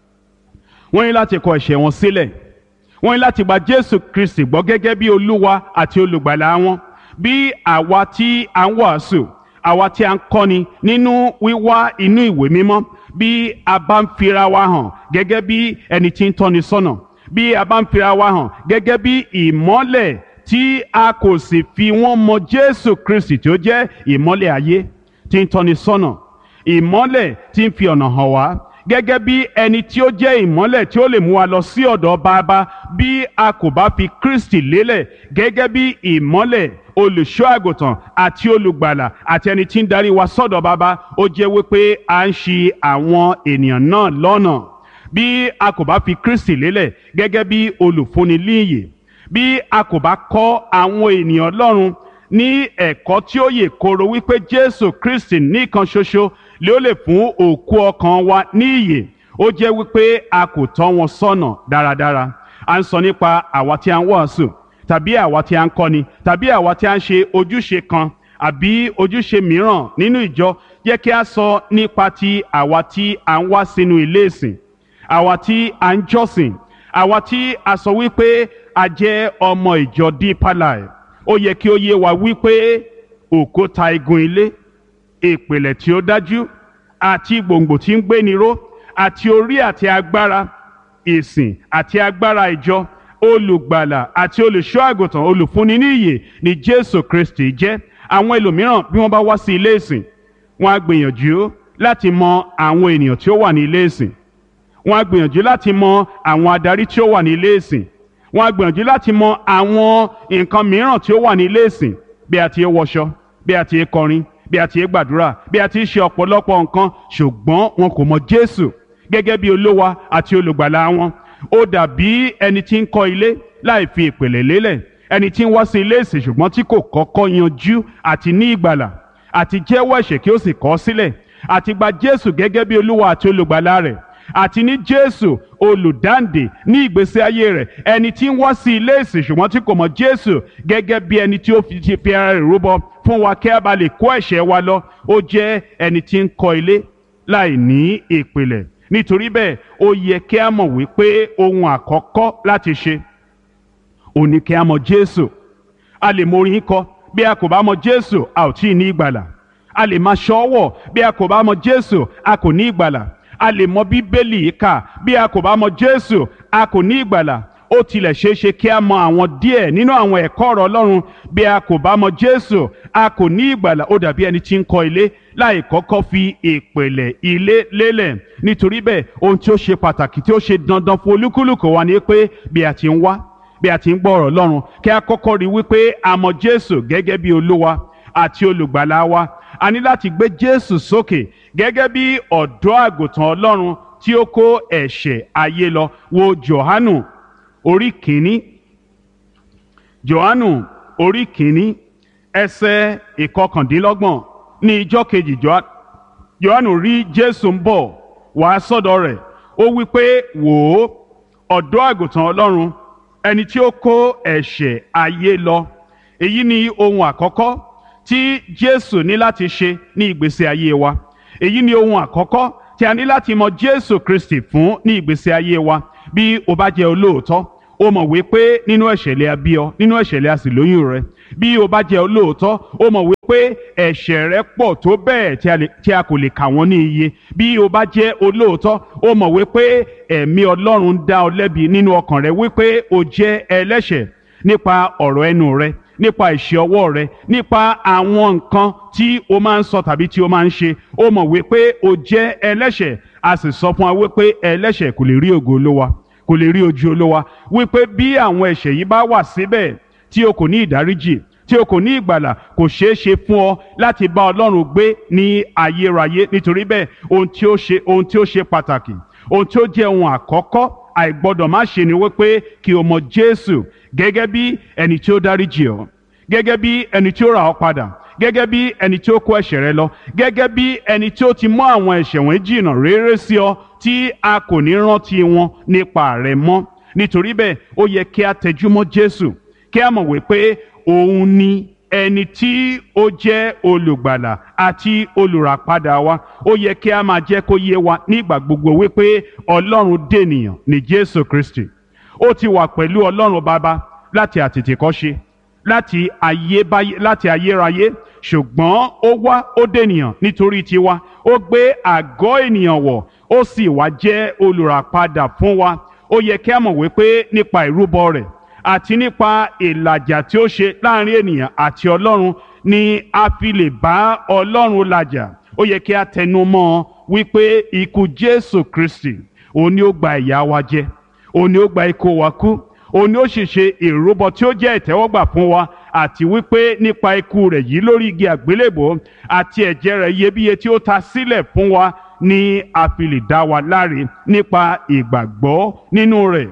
wọ́n ní láti kọ ẹ̀ṣẹ̀ wọn sílẹ̀ wọ́n ní láti gba jésù kristi gbọ́ gẹ́gẹ́ bí olúwa àti olùgbàlà wọn bí àwa tí a ń wàásù àwa tí a ń kọ́ni nínú wíwá inú ìwé mímọ́ bí a bá ń fira wa hàn gẹ́gẹ́ bí ẹni tí ń tọ́ni sọ́nà bí a bá ń fira wa hàn gẹ́gẹ́ bí ìmọ́lẹ̀ tí a kò sì fi wọ́n mọ jésù kristi tí ó jẹ́ ìmọ́lẹ̀ ayé tí ń tọ́ni sọ́nà ìmọ́lẹ̀ tí ń fi ọ̀nà hàn wá gẹ́gẹ́ bí ẹni tí ó jẹ́ ìmọ́lẹ̀ tí ó lè mú wa lọ sí ọ̀dọ̀ bàbá bí a kò bá fi Kristi lélẹ̀ gẹ́gẹ́ bí ìmọ́lẹ̀ olùṣọ́ àgùntàn àti olùgbàlà àti ẹni tí ń darí wa sọ́dọ̀ bàbá ó jẹ́ wípé à ń ṣì àwọn ènìyàn náà lọ́nà bí a kò bá fi Kristi lélẹ̀ gẹ́gẹ́ bí olùfúnni líyè bí a kò bá kọ́ àwọn ènìyàn Ọlọ́run ní ẹ̀kọ́ tí ó yè kooro wípé Jésù Kristi nìkan ṣoṣo lé ó lè fún òkú ọkàn wa ní ìyè ó jẹ́ wípé a kò tọ́ wọn sọ́nà dáradára à ń sọ nípa àwa tí a ń wàásù tàbí àwa tí a ń kọ́ni tàbí àwa tí a ń ṣe ojúṣe kan àbí ojúṣe mìíràn nínú ìjọ jẹ́ kí a sọ nípa ti àwa tí a ń wá sínú ilé ìsìn àwa tí a ń jọ́sìn àwa tí a sọ wípé a jẹ́ ọmọ ìjọ Deeper Life ó yẹ kí ó yé wa wípé òkúta igun ilé ìpìlẹ̀ tí ó dájú àti gbòǹgbò tí ń gbéni ró àti orí àti agbára ìsìn àti agbára ìjọ olùgbàlà àti olùṣọ́ àgùntàn olùfúnni ní ìyè ni Jésù Kristi jẹ́ àwọn ẹlòmíràn bí wọ́n bá wá sí ilé ìsìn wọ́n á gbìyànjú láti mọ àwọn ènìyàn tí ó wà ní ilé ìsìn wọ́n á gbìyànjú láti mọ àwọn adarí tí ó wà ní ilé ìsìn wọ́n á gbìyànjú láti mọ àwọn nǹkan mìíràn tí ó wà ní ilé ìsìn bí a ti ń wọṣọ bí a ti ń kọrin bí a ti ń gbàdúrà bí a ti ń ṣe ọ̀pọ̀lọpọ̀ nǹkan ṣùgbọ́n wọn kò mọ Jésù gẹ́gẹ́ bí olówa àti olùgbàlà wọn ó dàbí ẹni tí ń kọ́ ilé láì fi ìpìlẹ̀ lélẹ̀ ẹni tí ń wá sí ilé ìsìn ṣùgbọ́n tí kò kọ́kọ́ yanjú àti ní ìgbàlà àti jẹ́wọ́ ẹ̀ṣẹ̀ kí ó sì kọ̀ ọ́ sílẹ̀ àti gba Jésù gẹ́gẹ́ bí olúwa àti olùgbàlà rẹ̀ àti ní Jésù olùdáǹdè ní ìgbésí ayé rẹ̀ ẹni tí ń wá sí ilé ìsìn ṣùgbọ́n tí kò mọ̀ Jésù gẹ́gẹ́ bí ẹni tí ó fi ti fi ara rẹ̀ rúbọ fún wa kí a bá lè kó ẹ̀ṣẹ̀ wa lọ ó jẹ́ ẹni tí ń kọ́ ilé láì ní ìpìlẹ̀ nítorí bẹ́ẹ̀ ó yẹ kí a mọ̀ wípé ohun àkọ́kọ́ láti ṣe ò ní kí a mọ̀ Jésù a lè mọ orin kọ bí a kò bá mọ̀ Jésù a ò tí ì ní ìgbàlà a lè máa ṣọ́wọ̀ bí a kò bá mọ̀ Jésù a kò ní ìgbàlà a lè mọ bíbélì kà bí a kò bá mọ̀ Jésù a kò ní ìgbàlà ó tilẹ̀ ṣeé ṣe kí a mọ àwọn díẹ̀ nínú àwọn ẹ̀kọ́ ọ̀rọ̀ Ọlọ́run bí a kò bá mọ̀ Jésù a kò ní ìgbàlà ó dàbí ẹni tí ń kọ́ ilé láì kọ́kọ́ fi ìpìlẹ̀ ilé lélẹ̀ nítorí bẹ́ẹ̀ ohun tí ó ṣe pàtàkì tí ó ṣe dandan fún olúkúlùkù wa ni pé bí a ti ń wá bí a ti ń gbọ́ ọ̀rọ̀ Ọlọ́run kí a kọ́kọ́ rí wípé a mọ̀ Jésù gẹ́gẹ́ bí olúwa àti olùgbàlà wa a ní láti gbé Jésù sókè gẹ́gẹ́ bí ọ̀dọ́ àgùntàn Ọlọ́run tí ó kó ẹ̀ṣẹ̀ ayé lọ wo Jòhánù orí kìíní Jòhánù orí kìíní ẹsẹ̀ ìkọkàndínlọ́gbọ̀n ní ijọ́ kejì Jòhánù rí Jésù ń bọ̀ wá sọ́dọ̀ rẹ̀ ó wí pé wò ó ọ̀dọ́ àgùntàn Ọlọ́run ẹni tí ó kó ẹ̀ṣẹ̀ ayé lọ èyí ni ohun àkọ́kọ́ tí Jésù ní láti ṣe ní ìgbésí ayé wa èyí ni ohun àkọ́kọ́ tí a ní láti mọ Jésù Kristi fún ní ìgbésí ayé wa bí o bá jẹ́ olóòótọ́ o mọ̀ wípé nínú ẹ̀ṣẹ̀lẹ̀ abí ọ nínú ẹ̀ṣẹ̀lẹ̀ a sì lóyún rẹ bí o bá jẹ́ olóòótọ́ o mọ̀ wípé ẹ̀ṣẹ̀ rẹ pọ̀ tó bẹ́ẹ̀ tí a kò lè kà wọ́n ní iye bí o bá jẹ́ olóòótọ́ o mọ̀ wípé ẹ̀mí Ọlọ́run dá ọ lẹ́bi nínú ọkàn rẹ wípé o jẹ́ ẹlẹ́ṣẹ̀ nípa ọ̀rọ̀ ẹnu rẹ nípa ìṣe ọwọ́ rẹ nípa àwọn nǹkan tí o máa ń sọ tàbí tí o máa ń ṣe ó mọ̀ wípé o jẹ́ ẹlẹ́ṣẹ̀ a sì sọ fún wa wípé ẹlẹ́ṣẹ̀ kò lè rí ògo olówa kò lè rí ojú olówa wípé bí àwọn ẹ̀ṣẹ̀ yìí bá wà síbẹ̀ tí o kò ní ìdáríjì tí o kò ní ìgbàlà kò ṣeé ṣe fún ọ láti bá ọlọ́run gbé ní ayérayé nítorí bẹ́ẹ̀ ohun tí ó ṣe ohun tí ó ṣe pàtàkì ohun tí ó jẹ́ ohun àkọ́kọ́ àìgbọ́dọ̀ má ṣe ni wípé kí o mọ jésù gẹ́gẹ́ bí ẹni tí ó dáríjì ọ́ gẹ́gẹ́ bí ẹni tí ó rà ọ́ padà gẹ́gẹ́ bí ẹni tí ó kó ẹ̀ṣẹ̀ rẹ lọ gẹ́gẹ́ bí ẹni tí ó ti mú àwọn ẹ̀ṣẹ̀ wọ̀nyí jìnnà réré sí ọ tí a kò ní rántí wọn nípa rẹ mọ́ nítorí bẹ́ẹ̀ ó yẹ kí a tẹjúmọ́ jésù kí a mọ̀ wípé òun ni ẹni tí ó jẹ́ olùgbàlà àti olùràpadà wa ó yẹ kí a máa jẹ́ kó yé wa nígbà gbogbo wípé ọlọ́run dènìyàn ní jésù kristi ó ti wà pẹ̀lú ọlọ́run bàbá láti àtètèkọ́ṣe láti ayébáyé láti ayérayé ṣùgbọ́n ó wá ó dènìyàn nítorí tiwa ó gbé àgọ́ ènìyàn wọ̀ ó sì wá jẹ́ olùràpadà fún wa ó yẹ kí a mọ̀ wípé nípa ìrúbọ rẹ̀ àti nípa ìlàjà tí ó ṣe láàrin ènìyàn àti ọlọ́run ni a fi lè bá ọlọ́run làjà ó yẹ kí a tẹnu mọ́ ọ wípé ikú jésù kristi òun ni ó gba ìyà wa jẹ òun ni ó gba ikú wa kú òun ni ó sì ṣe ìrúbọ tí ó jẹ́ ìtẹ́wọ́gbà fún wa àti wípé nípa ikú rẹ̀ yìí lórí igi àgbélébò àti ẹ̀jẹ̀ rẹ̀ iyebíye tí ó ta sílẹ̀ fún wa ni a fi lè dá wa láre nípa ìgbàgbọ́ nínú rẹ̀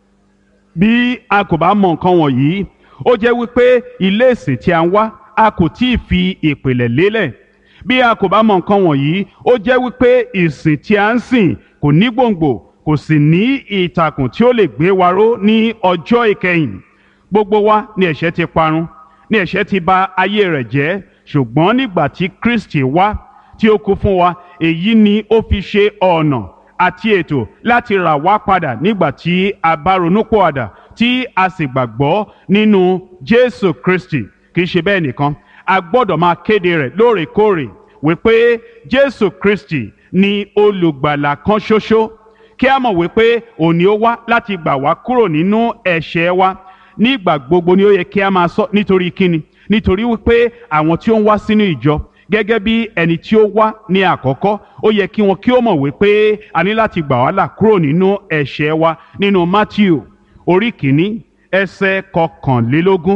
bí a kò bá mọ nǹkan wọ̀nyí ó jẹ́ wípé ilé ìsìn tí a ń wá a kò tí ì fi ìpìlẹ̀ lélẹ̀ bí a kò bá mọ nǹkan wọ̀nyí ó jẹ́ wípé ìsìn tí a ń sìn kò ní gbòǹgbò kò sì ní ìtàkùn tí ó lè gbé wa ró ní ọjọ́ ìkẹyìn gbogbo wa ni ẹ̀ṣẹ̀ ti parun ni ẹ̀ṣẹ̀ ti bà ayé rẹ̀ jẹ́ ṣùgbọ́n nígbà tí Kristi wá tí ó kú fún wa èyí ni ó fi ṣe ọ̀nà àti ètò láti rà wá padà nígbà tí a bá ronúpọ̀àdà tí a sì gbàgbọ́ nínú Jésù Kristi kì í ṣe bẹ́ẹ̀ nìkan a gbọ́dọ̀ máa kéde rẹ̀ lóòrèkóòrè wípé Jésù Kristi ni olùgbàlà kan ṣoṣo kí a mọ̀ wípé òní ó wá láti gbà wá kúrò nínú ẹ̀ṣẹ̀ wa nígbà gbogbo ni ó yẹ kí a máa sọ nítorí kíni nítorí wípé àwọn tí ó ń wá sínú ìjọ gẹ́gẹ́ bí ẹni tí ó wá ní àkọ́kọ́ ó yẹ kí wọn kí ó mọ̀ wípé a ní láti gbà wá là kúrò nínú ẹ̀ṣẹ̀ wa nínú Matthew orí kìíní ẹsẹ̀ kọkànlélógún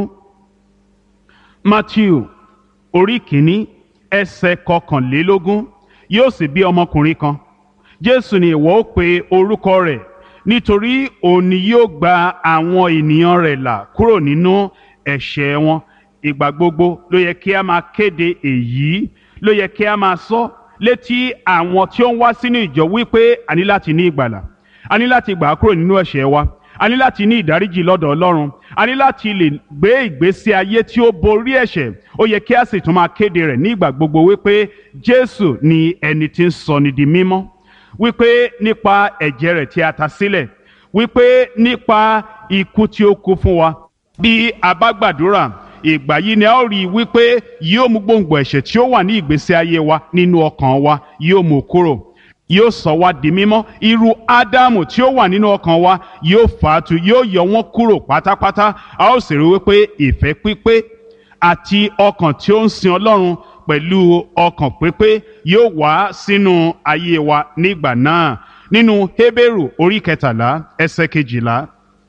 Matthew orí kìíní ẹsẹ̀ kọkànlélógún yóò sì bí ọmọkùnrin kan Jésù ni ìwọ ó pe orúkọ rẹ̀ nítorí òun ni yóò gba àwọn ènìyàn rẹ̀ là kúrò nínú ẹ̀ṣẹ̀ wọn ìgbà gbogbo ló yẹ kí a máa kéde èyí ló yẹ kí a máa sọ létí àwọn tí ó ń wá sínú ìjọ wípé a ní láti ní ìgbàlà a ní láti gbà á kúrò nínú ẹ̀ṣẹ̀ wa a ní láti ní ìdáríjì lọ́dọ̀ Ọlọ́run a ní láti lè gbé ìgbésí ayé tí ó borí ẹ̀ṣẹ̀ ó yẹ kí a sì tún máa kéde rẹ̀ ní ìgbà gbogbo wípé Jésù ni ẹni tí ń sọ ni di mímọ́ wípé nípa ẹ̀jẹ̀ rẹ̀ tí a ta sílẹ̀ wípé nípa ikú tí ó kú fún wa bí a bá gbàdúrà ìgbà yìí ni a ó rí i wípé yóò mú gbòǹgbò ẹ̀ṣẹ̀ tí ó wà ní ìgbésí ayé wa nínú ọkàn wa yóò mú kúrò yóò sọ wá di mímọ́ irú ádámù tí ó wà nínú ọkàn wa yóò fàátù yóò yọ wọ́n kúrò pátápátá a ó sì rí wípé ìfẹ́ pípé àti ọkàn tí ó ń sin ọlọ́run pẹ̀lú ọkàn pípé yóò wá sínú ayé wa nígbà náà nínú Hébérù orí kẹtàlá ẹsẹ̀ kejìlá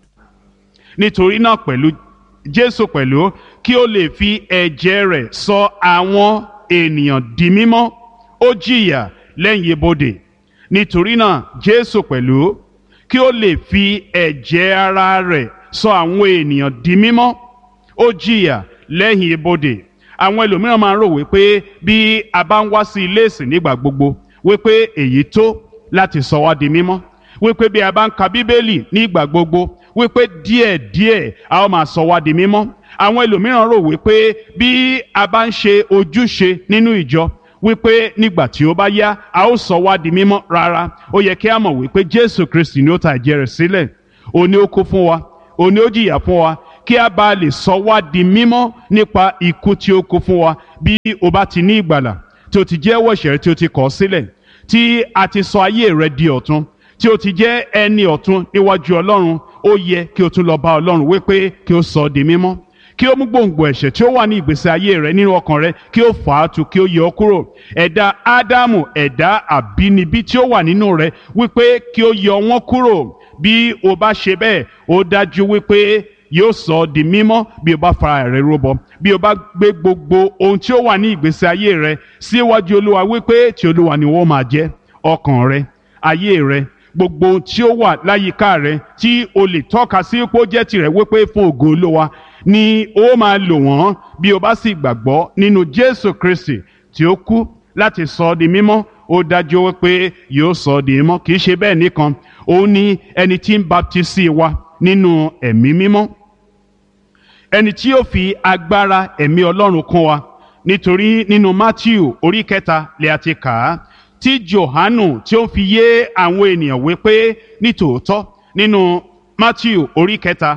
nítorí náà pẹ̀lú Jésù pẹ̀lú kí ó lè fi ẹ̀jẹ̀ rẹ̀ sọ àwọn ènìyàn di mímọ́ ó jìyà lẹ́yìn ibodè nítorí náà Jésù pẹ̀lú kí ó lè fi ẹ̀jẹ̀ ara rẹ̀ sọ àwọn ènìyàn di mímọ́ ó jìyà lẹ́yìn ibodè àwọn ẹlòmíràn máa ń rò wípé bí a bá ń wá sí ilé ìsìn nígbà gbogbo wípé èyí tó láti sọ wá di mímọ́ wípé bí a bá ń ka bíbélì nígbà gbogbo wípé díẹ̀díẹ̀ a ó máa sọ wá di mímọ́ àwọn ẹlòmíràn rò wípé bí a bá ń ṣe ojúṣe nínú ìjọ wípé nígbà tí ó bá yá a ó sọ wá di mímọ́ rárá ó yẹ kí a mọ̀ wípé Jésù Kristi ni ó ta ẹ̀jẹ̀ rẹ̀ sílẹ̀ òní ó kú fún wa òní ó jìyà fún wa kí a bá lè sọ wá di mímọ́ nípa ikú tí ó kú fún wa bí o bá ti ní ìgbàlà tí o ti jẹ́wọ́ ẹ̀ṣẹ̀ rẹ tí o ti kọ̀ sílẹ̀ tí a ti sọ ayé rẹ di ọ̀tun tí o ti jẹ́ ẹni ọ̀tun níwájú Ọlọ́run ó yẹ kí o tún lọ bá Ọlọ́run wípé kí o sọ ọ́ di mímọ́ kí ó mú gbòǹgbò ẹ̀ṣẹ̀ tí ó wà ní ìgbésí ayé rẹ nínú ọkàn rẹ kí ó fà á tu kí ó yọ ọ́ kúrò ẹ̀dá ádámù ẹ̀dá àbínibí tí ó wà nínú rẹ wípé kí ó yọ wọ́n kúrò bí o bá ṣe bẹ́ẹ̀ ó dájú wípé yóò sọ ọ́ di mímọ́ bí o bá fara rẹ rúbọ bí o bá gbé gbogbo ohun tí ó wà ní ìgbésí ayé rẹ síwájú olúwa wípé tí olúwa ni wọ́n máa jẹ́ ọkàn rẹ ayé rẹ gbogbo ohun tí ó wà láyìíká rẹ tí o lè tọ́ka sí pé ó jẹ́ tirẹ̀ wípé fún ògo olúwa ni ó máa lò wọ́n bí o bá sì gbàgbọ́ nínú jésù kristi tí ó kú láti sọ ọ́ di mímọ́ ó dájú wípé yóò sọ ọ́ di mímọ́ kì í ṣe bẹ́ẹ̀ nìkan òun ni ẹni tí ń baptisi wa nínú ẹ̀mí mímọ́ ẹni tí yóò fi agbára ẹ̀mí ọlọ́run kún wa nítorí nínú matthew orí kẹta lè àti kà á tí johanu tí ó fi yé àwọn ènìyàn wípé nítòótọ́ nínú matthew orí kẹta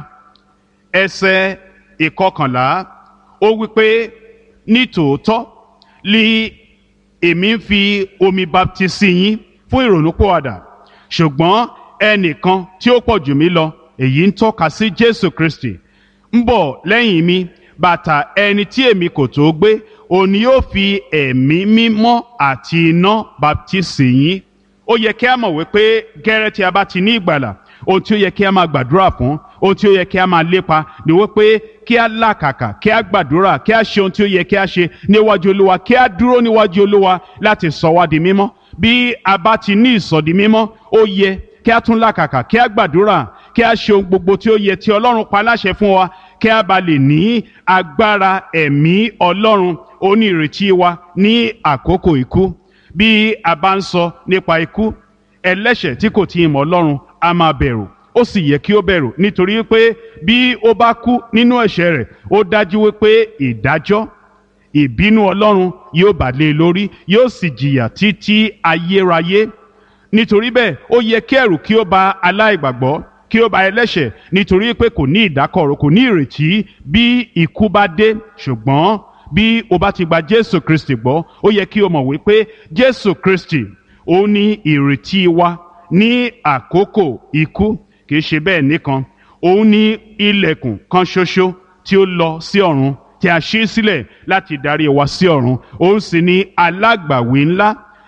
ẹsẹ̀ ìkọkànlá ó wípé nítòótọ́ li èmi ń fi omi baptisi yín fún ìrònúpìwàdà ṣùgbọ́n ẹnìkan tí ó pọ̀ jù mí lọ èyí ń tọ́ka sí jésù kristi ń bọ̀ lẹ́yìn mi bàtà ẹni tí èmi kò tó gbé òní yóò fi ẹ̀mí mímọ́ àti iná baptisi yín ó yẹ kí a mọ̀ wípé gẹ́rẹ́ tí a bá ti ní ìgbàlà ohun tí ó yẹ kí a máa gbàdúrà fún ohun tí ó yẹ kí a máa lépa ni wípé kí a làkàkà kí a gbàdúrà kí a ṣe ohun tí ó yẹ kí a ṣe níwájú olúwa kí a dúró níwájú olúwa láti sọ wá di mímọ́ bí a bá ti ní ìsọdi mímọ́ ó yẹ kí a tún làkàkà kí a gbàdúrà kí a ṣe ohun gbogbo tí ó yẹ tí ọlọ́run pa láṣẹ fún wa kí a bá lè ní agbára ẹ̀mí ọlọ́run onírètí wa ní àkókò ikú bí a bá ń sọ nípa ikú ẹlẹ́ṣẹ̀ tí kò tí ì mọ̀ ọlọ́run a máa bẹ̀rù ó sì yẹ kí ó bẹ̀rù nítorí pé bí ó bá kú nínú ẹ̀ṣẹ̀ rẹ̀ ó dájú wípé ìdájọ́ ìbínú ọlọ́run yóò bà lé e lórí yóò sì jìyà títí ayérayé nítorí bẹ́ẹ̀ ó yẹ kí ẹ̀rù kí ó bà aláìgbàgbọ́ kí ó bà ẹlẹ́ṣẹ̀ nítorí pé kò ní ìdákọ̀ró kò ní ìrètí bí ikú bá dé ṣùgbọ́n bí o bá ti gba jésù kristi gbọ́ ó yẹ kí o mọ̀ wípé jésù kristi ó ní ìrètí wa ní àkókò ikú kì í ṣe bẹ́ẹ̀ nìkan òun ní ilẹ̀kùn kan ṣoṣo tí ó lọ sí ọ̀run tí a ṣí sílẹ̀ láti darí wa sí ọ̀run òun sì ní alágbàwí ńlá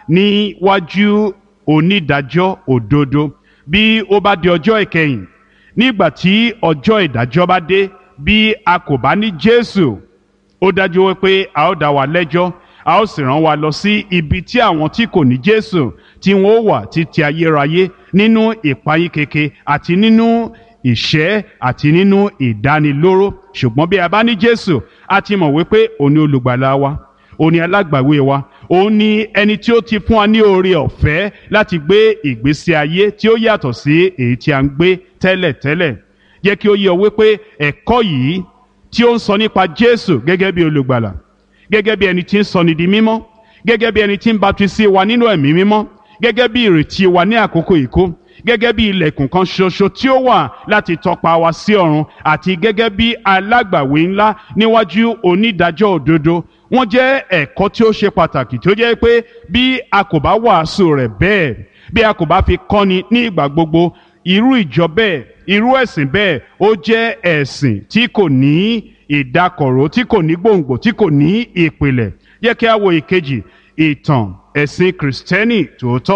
níwájú onídàájọ́ òdodo bí ó bá di ọjọ́ ìkẹyìn nígbà tí ọjọ́ ìdájọ́ bá dé bí a kò bá ní jésù ó dájú wípé a ó dá wa lẹ́jọ́ a ó sì rán wa lọ sí ibi tí àwọn tí kò ní jésù tí wọn ó wà títí ayérayé nínú ìpayín keke àti nínú ìṣẹ́ àti nínú ìdánilóró ṣùgbọ́n bí a bá ní jésù a ti mọ̀ wípé òun ni olùgbàlà wa òun ni alágbàwé wa òun ni ẹni tí ó ti fún wa ní oore ọ̀fẹ́ láti gbé ìgbésí ayé tí ó yàtọ̀ sí èyí tí a ń gbé tẹ́lẹ̀tẹ́lẹ̀ jẹ́ kí ó yé ọ wípé ẹ̀kọ́ yìí tí ó ń sọ nípa jésù gẹ́gẹ́ bí olùgbàlà gẹ́gẹ́ bí ẹni tí ń sọni di mímọ́ gẹ́gẹ́ bí ẹni tí ń baptisi wa nínú ẹ̀mí mímọ́ gẹ́gẹ́ bí ìrètí wa ní àkókò ìkó gẹ́gẹ́ bí ilẹ̀kùn kan ṣoṣo tí ó wà láti tọpa wa sí ọ̀run àti gẹ́gẹ́ bí alágbàwé ńlá níwájú onídàájọ́ òdodo wọ́n jẹ́ ẹ̀kọ́ tí ó ṣe pàtàkì tí ó jẹ́ pé bí a kò bá wàásù rẹ̀ bẹ́ẹ̀ bí a kò bá fi kọ́ni ní ìgbà gbogbo irú ìjọ bẹ́ẹ̀ irú ẹ̀sìn bẹ́ẹ̀ ó jẹ́ ẹ̀sìn tí kò ní ìdákọ̀ró tí kò ní gbòǹgbò tí kò ní ìpìlẹ̀ yẹ kí a wo ìkejì ìtàn ẹ̀sìn kìrìsìtẹ́nì tòótọ́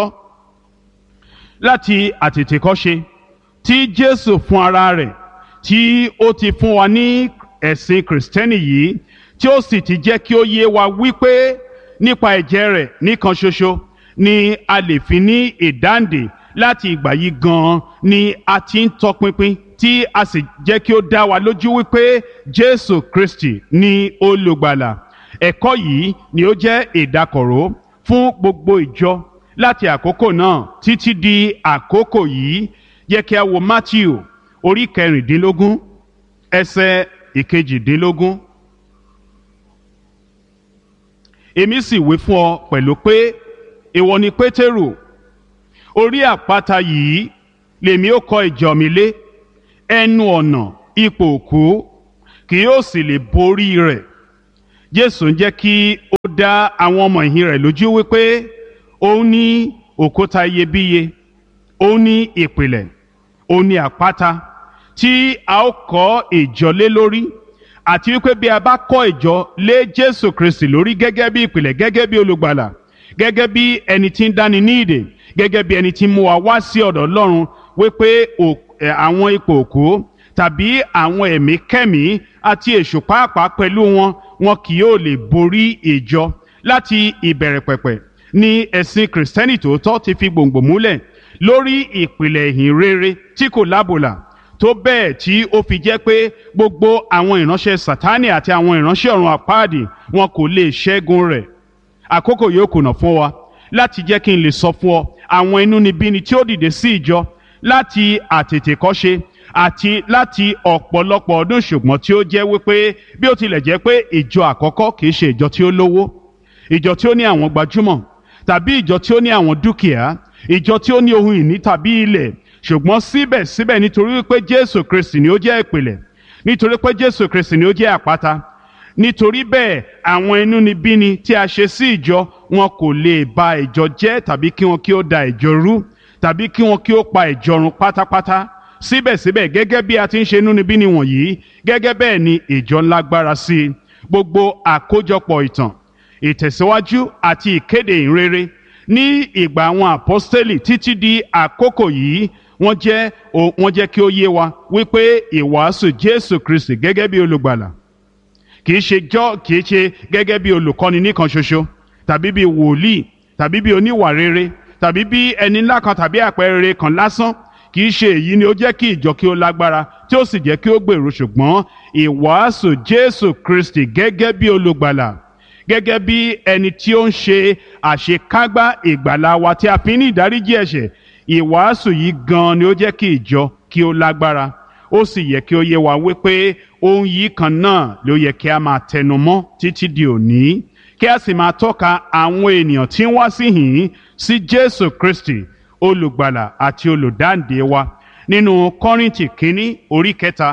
láti àtètèkọ́ṣe tí jésù fún ara rẹ̀ tí ó ti fún wa ní ẹ̀sìn kìrìsìtẹ́nì yìí tí ó sì ti jẹ́ kí ó yé wa wípé nípa ẹ̀jẹ̀ rẹ̀ nìkan ṣoṣo ni a lè fi ní ìdáǹdè láti ìgbà yìí gan-an ni a ti ń tọpinpin tí a sì jẹ́ kí ó dá wa lójú wípé jésù kristi ni olùgbàlà ẹ̀kọ́ yìí ni ó jẹ́ ìdákọ̀ró fún gbogbo ìjọ láti àkókò náà títí di àkókò yìí yẹ kí a wo matthew orí kẹrìndínlógún ẹsẹ̀ ìkejìdínlógún. èmi sì wí fún ọ pẹ̀lú pé ìwọ ni pétérù orí àpáta yìí lèmi ó kọ́ ìjọ mi lé ẹnu ọ̀nà ipò òkú kì yóò sì lè borí rẹ̀ jésù ń jẹ́ kí ó dá àwọn ọmọ ìhìn rẹ̀ lójú wípé òun ní òkúta iyebíye òun ní ìpìlẹ̀ òun ní àpáta tí a ó kọ́ ìjọ lé lórí àti wípé bí a bá kọ́ ìjọ lé Jésù Kristi lórí gẹ́gẹ́ bí ìpìlẹ̀ gẹ́gẹ́ bí olùgbàlà gẹ́gẹ́ bí ẹni tí ń dáni ní ìdè gẹ́gẹ́ bí ẹni tí ń mú wa wá sí ọ̀dọ̀ Ọlọ́run wípé àwọn ipò òkú tàbí àwọn ẹ̀mí kẹ́mí àti èṣù pàápàá pẹ̀lú wọn wọn kì yóò lè borí ìjọ láti ìbẹ̀rẹ̀ pẹ̀pẹ̀ ni ẹ̀sìn kìrìsìtẹ́nì tòótọ́ ti fi gbòǹgbò múlẹ̀ lórí ìpìlẹ̀ ìhìn rere tí kò lábòlà tó bẹ́ẹ̀ tí ó fi jẹ́ pé gbogbo àwọn ìránṣẹ́ sátánì àti àwọn ìránṣẹ́ ọ̀run àpáàdì wọn kò lè ṣẹ́gun rẹ̀ àkókò yóò kùnà fún wa láti jẹ́ kí n lè sọ fún ọ àwọn inúnibíni tí ó dìde sí ìjọ láti àtètèkọ́ṣe àti láti ọ̀pọ̀lọpọ̀ ọdún ṣùgbọ́n tí ó jẹ́ wípé bí ó tilẹ̀ jẹ́ pé ìjọ àkọ́kọ́ kìí ṣe ìjọ tí ó lówó ìjọ tí ó ní àwọn gbajúmọ̀ tàbí ìjọ tí ó ní àwọn dúkìá ìjọ tí ó ní ohun ìní tàbí ilẹ̀ ṣùgbọ́n síbẹ̀síbẹ̀ nítorí wípé Jésù Kristi ni ó jẹ́ ìpìlẹ̀ nítorí pé Jésù Kristi ni ó jẹ́ àpáta nítorí bẹ́ẹ̀ àwọn inúnibíni tí a ṣe sí ìjọ wọn kò lè ba ìjọ jẹ́ tàbí kí wọn kí ó da ìjọ rú tàbí kí wọn kí ó pa ìjọ run pátápátá síbẹ̀síbẹ̀ gẹ́gẹ́ bí a ti ń ṣe inúnibíni wọ̀nyí gẹ́gẹ́ bẹ́ẹ̀ ni ìjọ ńlágbára sí i gbogbo àkójọpọ̀ ìtàn ìtẹ̀síwájú àti ìkéde ìrere ní ìgbà àwọn àpọ́stélì títí di àkókò yìí wọ́n jẹ́ wọ́n jẹ́ kí ó yé wa wípé ìwàásù Jésù Kristi gẹ́gẹ́ bí olùgbàlà kìí ṣe jọ́ kìí ṣe gẹ́gẹ́ bí olùkọ́ni nìkan ṣoṣo tàbí bí wòlíì tàbí bí oníwà rere tàbí bí ẹni ńlá kan tàbí àpẹẹrẹ kan lásán kì í ṣe èyí ni ó jẹ́ kí ìjọ kí ó lágbára tí ó sì jẹ́ kí ó gbèrú ṣùgbọ́n ìwàásù Jésù Kristi gẹ́gẹ́ bí olùgbàlà gẹ́gẹ́ bí ẹni tí ó ń ṣe àṣekágbá ìgbàlà wa tí a fi ní ìdáríjì ẹ̀ṣẹ̀ ìwàásù yìí gan ni ó jẹ́ kí ìjọ kí ó lágbára ó sì yẹ kí ó yé wa wípé ohun yìí kan náà ló yẹ kí a máa tẹnu mọ́ títí di òní kí a sì máa tọ́ka àwọn ènìyàn tí ń wá sí hìn sí Jésù Kristi olùgbàlà àti olùdáǹdè wa nínú Kọ́ríńtì kínní orí kẹta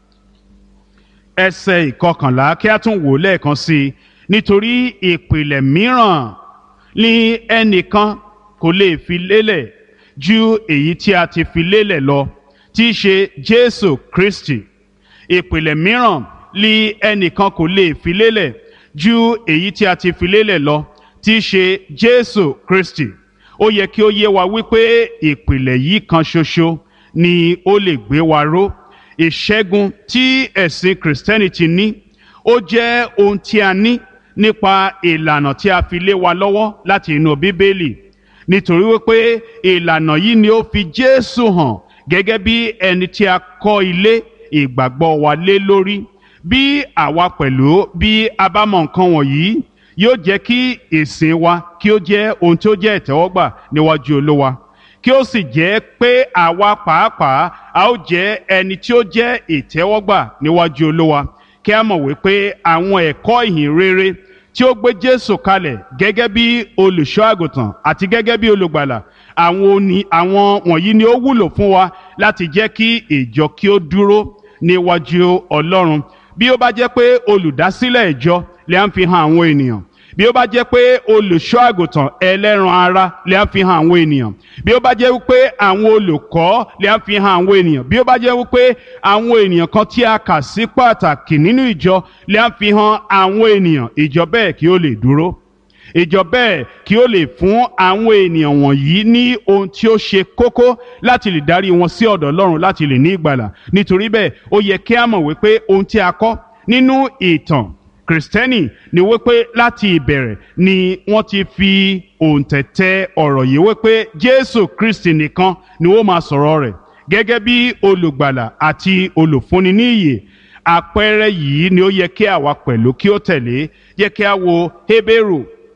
ẹsẹ̀ ìkọkànlá kí a tún wò lẹ́ẹ̀kan sí i nítorí ìpìlẹ̀ mìíràn ni ẹnìkan kò lè fi lélẹ̀ ju èyí tí a ti fi lélẹ̀ lọ tí í ṣe Jésù Kristi ìpìlẹ̀ mìíràn ni ẹnìkan kò lè fi lélẹ̀ ju èyí tí a ti fi lélẹ̀ lọ tí í ṣe Jésù Kristi ó yẹ kí ó yé wa wípé ìpìlẹ̀ yìí kan ṣoṣo ni ó lè gbé wa ró ìṣẹ́gun tí ẹ̀sìn Christianity ní ó jẹ́ ohun tí a ní nípa ìlànà tí a fi lé wa lọ́wọ́ láti inú Bíbélì nítorí wípé ìlànà yìí ni ó fi Jésù hàn gẹ́gẹ́ bí ẹni tí a kọ́ ilé ìgbàgbọ́ wa lé lórí bí àwa pẹ̀lú bí a bá mọ nǹkan wọ̀nyí yóò jẹ́ kí ìsìn wa kí ó jẹ́ ohun tí ó jẹ́ ìtẹ́wọ́gbà níwájú Olúwa kí ó sì jẹ́ pé àwa pàápàá a ó jẹ́ ẹni tí ó jẹ́ ìtẹ́wọ́gbà níwájú Olúwa kí a mọ̀ wípé àwọn ẹ̀kọ́ ìhìn rere tí ó gbé Jésù kalẹ̀ gẹ́gẹ́ bí olùṣọ́ àgùntàn àti gẹ́gẹ́ bí olùgbàlà àwọn oní àwọn wọ̀nyí ni ó wúlò fún wa láti jẹ́ kí ìjọ kí ó dúró níwájú Ọlọ́run bí ó bá jẹ́ pé olùdásílẹ̀ ìjọ lè ń fi hàn àwọn ènìyàn bí ó bá jẹ́ pé olùṣọ́ àgùntàn ẹlẹ́ran ara lè ń fi hàn àwọn ènìyàn bí ó bá jẹ́ wípé àwọn olùkọ́ lè ń fi hàn àwọn ènìyàn bí ó bá jẹ́ wípé àwọn ènìyàn kan tí a kà sí pàtàkì nínú ìjọ lè ń fi hàn àwọn ènìyàn ìjọ bẹ́ẹ̀ kí ó lè dúró ìjọ bẹ́ẹ̀ kí ó lè fún àwọn ènìyàn wọ̀nyí ní ohun tí ó ṣe kókó láti lè darí wọn sí ọ̀dọ̀ Ọlọ́run láti lè ní ìgbàlà nítorí bẹ́ẹ̀ ó yẹ kí a mọ̀ wípé ohun tí a kọ́ nínú ìtàn kristẹni ni wípé láti ìbẹ̀rẹ̀ ni wọ́n ti fi òǹtẹ̀tẹ̀ ọ̀rọ̀ yìí wípé jésù kristi nìkan ni ó máa sọ̀rọ̀ rẹ̀ gẹ́gẹ́ bí olùgbàlà àti olùfúnni ní ìyè àpẹẹrẹ yìí ni ó yẹ kí àwa pẹ̀lú kí ó tẹ̀lé yẹ kí a wo hébérù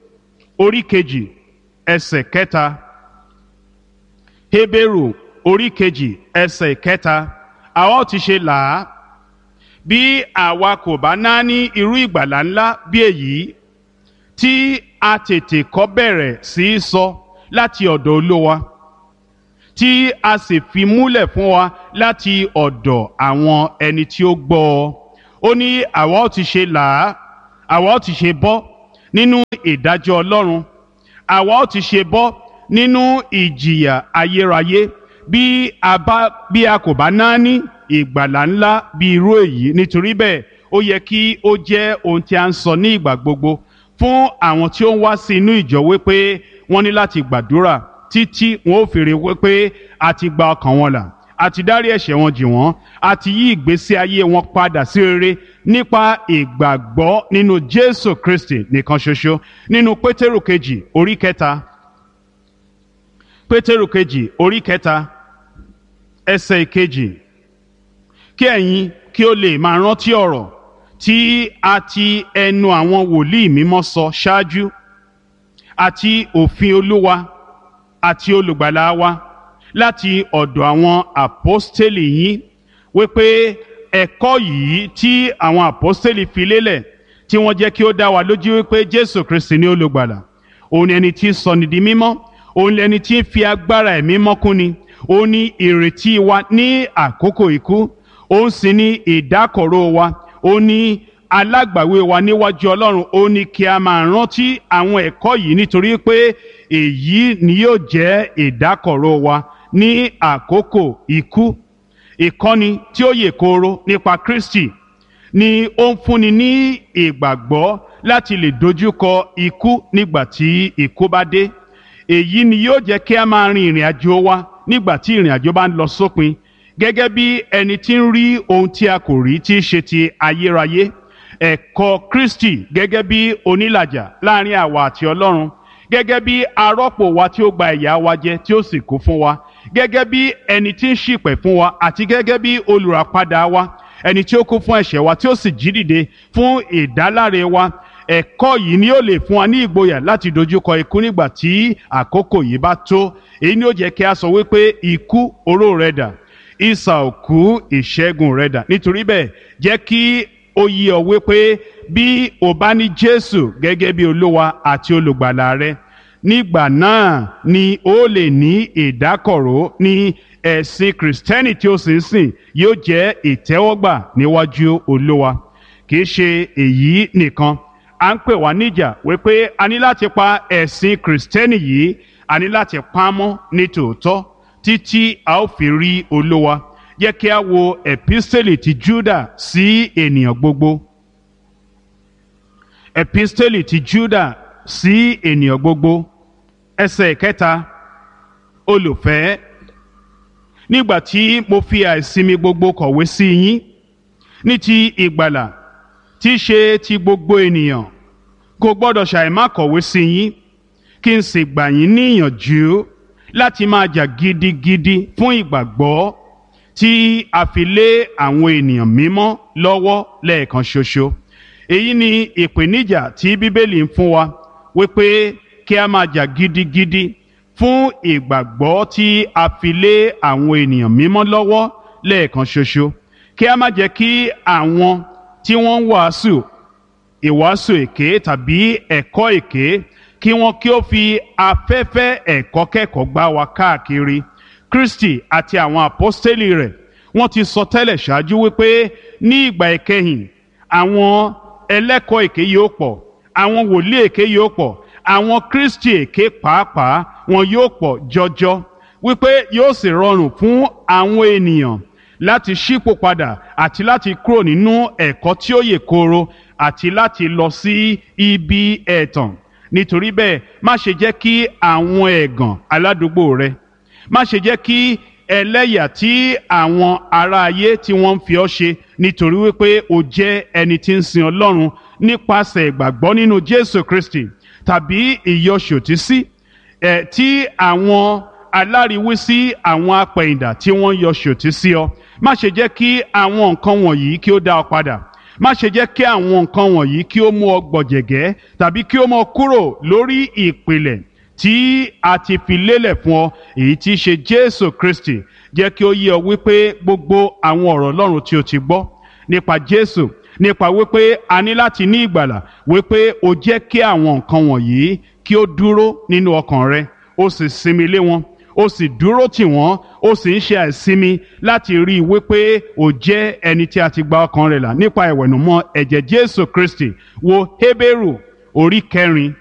orí kejì ẹsẹ̀ kẹta hébérù orí kejì ẹsẹ̀ kẹta àwa ó ti ṣe là á bí àwa kò bá náání irú ìgbàlà ńlá bí èyí tí a tètè kọ́ bẹ̀rẹ̀ sí í sọ láti ọ̀dọ̀ olówa tí a sì fi múlẹ̀ fún wa láti ọ̀dọ̀ àwọn ẹni tí ó gbọ́ ọ ó ní àwa ó ti ṣe là á àwa ó ti ṣe bọ́ nínú ìdájọ́ Ọlọ́run àwa ó ti ṣe bọ́ nínú ìjìyà ayérayé bí a bá bí a kò bá náání ìgbàlà ńlá bí irú èyí nítorí bẹ́ẹ̀ ó ó yẹ kí ó jẹ́ ohun tí a ń sọ ní ìgbà gbogbo fún àwọn tí ó ń wá sí inú ìjọ wípé wọ́n ní láti gbàdúrà títí wọn ó fèrè wípé a ti gba ọkàn wọn là a ti dárí ẹ̀ṣẹ̀ wọn jì wọ́n a ti yí ìgbésí ayé wọn padà sí rere nípa ìgbàgbọ́ nínú Jésù Kristi nìkan ṣoṣo nínú Pétérù kejì orí kẹta Pétérù kejì orí kẹta ẹsẹ̀ ìkejì kí ẹ̀yin kí ó lè máa rántí ọ̀rọ̀ tí a ti ẹnu àwọn wòlíì mímọ́ sọ ṣáájú àti òfin Olúwa àti olùgbàlà wa láti ọ̀dọ̀ àwọn àpọ́stélì yín wípé ẹ̀kọ́ yìí tí àwọn àpọ́stélì fi lélẹ̀ tí wọ́n jẹ́ kí ó dá wa lójú wípé Jésù Kristi ni olùgbàlà òun ni ẹni tí ń sọni di mímọ́ òun ni ẹni tí ń fi agbára ẹ̀mí mọ́kúnni òun ni ìrètí wa ní àkókò ikú òun sì ni ìdákọ̀ró wa òun ni alágbàwé wa níwájú Ọlọ́run òun ni kí a máa rántí àwọn ẹ̀kọ́ yìí nítorí pé èyí ni yóò jẹ́ ìdákọ̀ró wa ní àkókò ikú ìkọ́ni tí ó yè kooro nípa Kristi ni ó ń fúnni ní ìgbàgbọ́ láti lè dojúkọ ikú nígbà tí ikú bá dé èyí ni yóò jẹ́ kí a máa rin ìrìn àjò wa nígbà tí ìrìn àjò bá ń lọ sópin gẹ́gẹ́ bí ẹni tí ń rí ohun tí a kò rí tí í ṣe ti ayérayé ẹ̀kọ́ Kristi gẹ́gẹ́ bí onílàjà láàrin àwa àti Ọlọ́run gẹ́gẹ́ bí arọ́pò wa tí ó gba ìyà wa jẹ tí ó sì kú fún wa gẹ́gẹ́ bí ẹni tí ń ṣìpẹ̀ fún wa àti gẹ́gẹ́ bí olùràpadà wa ẹni tí ó kú fún ẹ̀ṣẹ̀ wa tí ó sì jí dìde fún ìdáláre wa ẹ̀kọ́ yìí ni ó lè fún wa ní ìgboyà láti dojúkọ ikú nígbà tí àkókò yìí bá tó èyí ni ó jẹ́ kí a sọ wípé ikú oró rẹ̀ dà ìsà òkú ìṣẹ́gun rẹ̀ dà nítorí bẹ́ẹ̀ jẹ́ kí ó yí ọ wípé bí o bá ní Jésù gẹ́gẹ́ bí olúwa àti olùgbàlà rẹ nígbà náà ni ó lè ní ìdákọ̀ró ní ẹ̀sìn kìrìsìtẹ́nì tí ó sì ń sìn yóò jẹ́ ìtẹ́wọ́gbà níwájú olúwa kì í ṣe èyí nìkan à ń pè wá níjà wípé a ní láti pa ẹ̀sìn kìrìsìtẹ́nì yìí a ní láti pa á mọ́ ní tòótọ́ títí a ó fi rí olúwa jẹ́ kí a wo epistele ti Júdà sí ènìyàn gbogbo epistele ti Júdà sí ènìyàn gbogbo ẹsẹ̀ kẹta olùfẹ́ nígbà tí mo fi àìsinmi gbogbo kọ̀wé sí yín ní ti ìgbàlà tí í ṣe ti gbogbo ènìyàn kò gbọ́dọ̀ ṣàìmá kọ̀wé sí yín kí n sì gbà yín níyànjú láti máa jà gidigidi fún ìgbàgbọ́ tí a fi lé àwọn ènìyàn mímọ́ lọ́wọ́ lẹ́ẹ̀kan ṣoṣo èyí ni ìpèníjà tí bíbélì ń fún wa wípé kí a máa jà gidigidi fún ìgbàgbọ́ tí a fi lé àwọn ènìyàn mímọ́ lọ́wọ́ lẹ́ẹ̀kan ṣoṣo kí a má jẹ́ kí àwọn tí wọ́n ń wàásù ìwàásù èké tàbí ẹ̀kọ́ èké kí wọ́n kí ó fi afẹ́fẹ́ ẹ̀kọ́ kẹ́kọ̀ọ́ gbá wa káàkiri Kristi àti àwọn àpọ́stélì rẹ̀ wọ́n ti sọ tẹ́lẹ̀ ṣáájú wípé ní ìgbà ìkẹyìn àwọn ẹlẹ́kọ̀ọ́ èké yóò pọ̀ àwọn wòlíì èké yóò pọ̀ àwọn Kristi èké pàápàá wọn yóò pọ̀ jọjọ wípé yóò sì rọrùn fún àwọn ènìyàn láti ṣípò padà àti láti kúrò nínú ẹ̀kọ́ tí ó yè kooro àti láti lọ sí ibi ẹ̀tàn nítorí bẹ́ẹ̀ má ṣe jẹ́ kí àwọn ẹ̀gàn aládùúgbò rẹ má ṣe jẹ́ kí ẹlẹ́yà tí àwọn ará ayé tí wọ́n ń fi ọ́ ṣe nítorí wípé o jẹ́ ẹni tí ń sin Ọlọ́run nípasẹ̀ ìgbàgbọ́ nínú Jésù Kristi tàbí ìyọṣòtísí ẹ̀ tí àwọn aláriwísí àwọn apẹ̀yìndà tí wọ́n yọ ṣòtísí ọ má ṣe jẹ́ kí àwọn nǹkan wọ̀nyí kí ó dá ọ padà má ṣe jẹ́ kí àwọn nǹkan wọ̀nyí kí ó mú ọ gbọ̀jẹ̀gẹ́ tàbí kí ó mú ọ kúrò lórí ìpìlẹ̀ tí a ti fi lélẹ̀ fún ọ èyí tí í ṣe Jésù Kristi jẹ́ kí ó yé ọ wípé gbogbo àwọn ọ̀rọ̀ Ọlọ́run tí o ti gbọ́ nípa Jésù nípa wípé a ní láti ní ìgbàlà wípé o jẹ́ kí àwọn nǹkan wọ̀nyí kí ó dúró nínú ọkàn rẹ o sì sinmi lé wọn ó sì dúró tì wọ́n ó sì ń ṣe àìsinmi láti rí i wípé ó jẹ́ ẹni tí a ti gba ọkàn rẹ̀ là nípa ìwẹ̀nùmọ́ ẹ̀jẹ̀ Jésù Kristi wo Hébérù orí kẹrin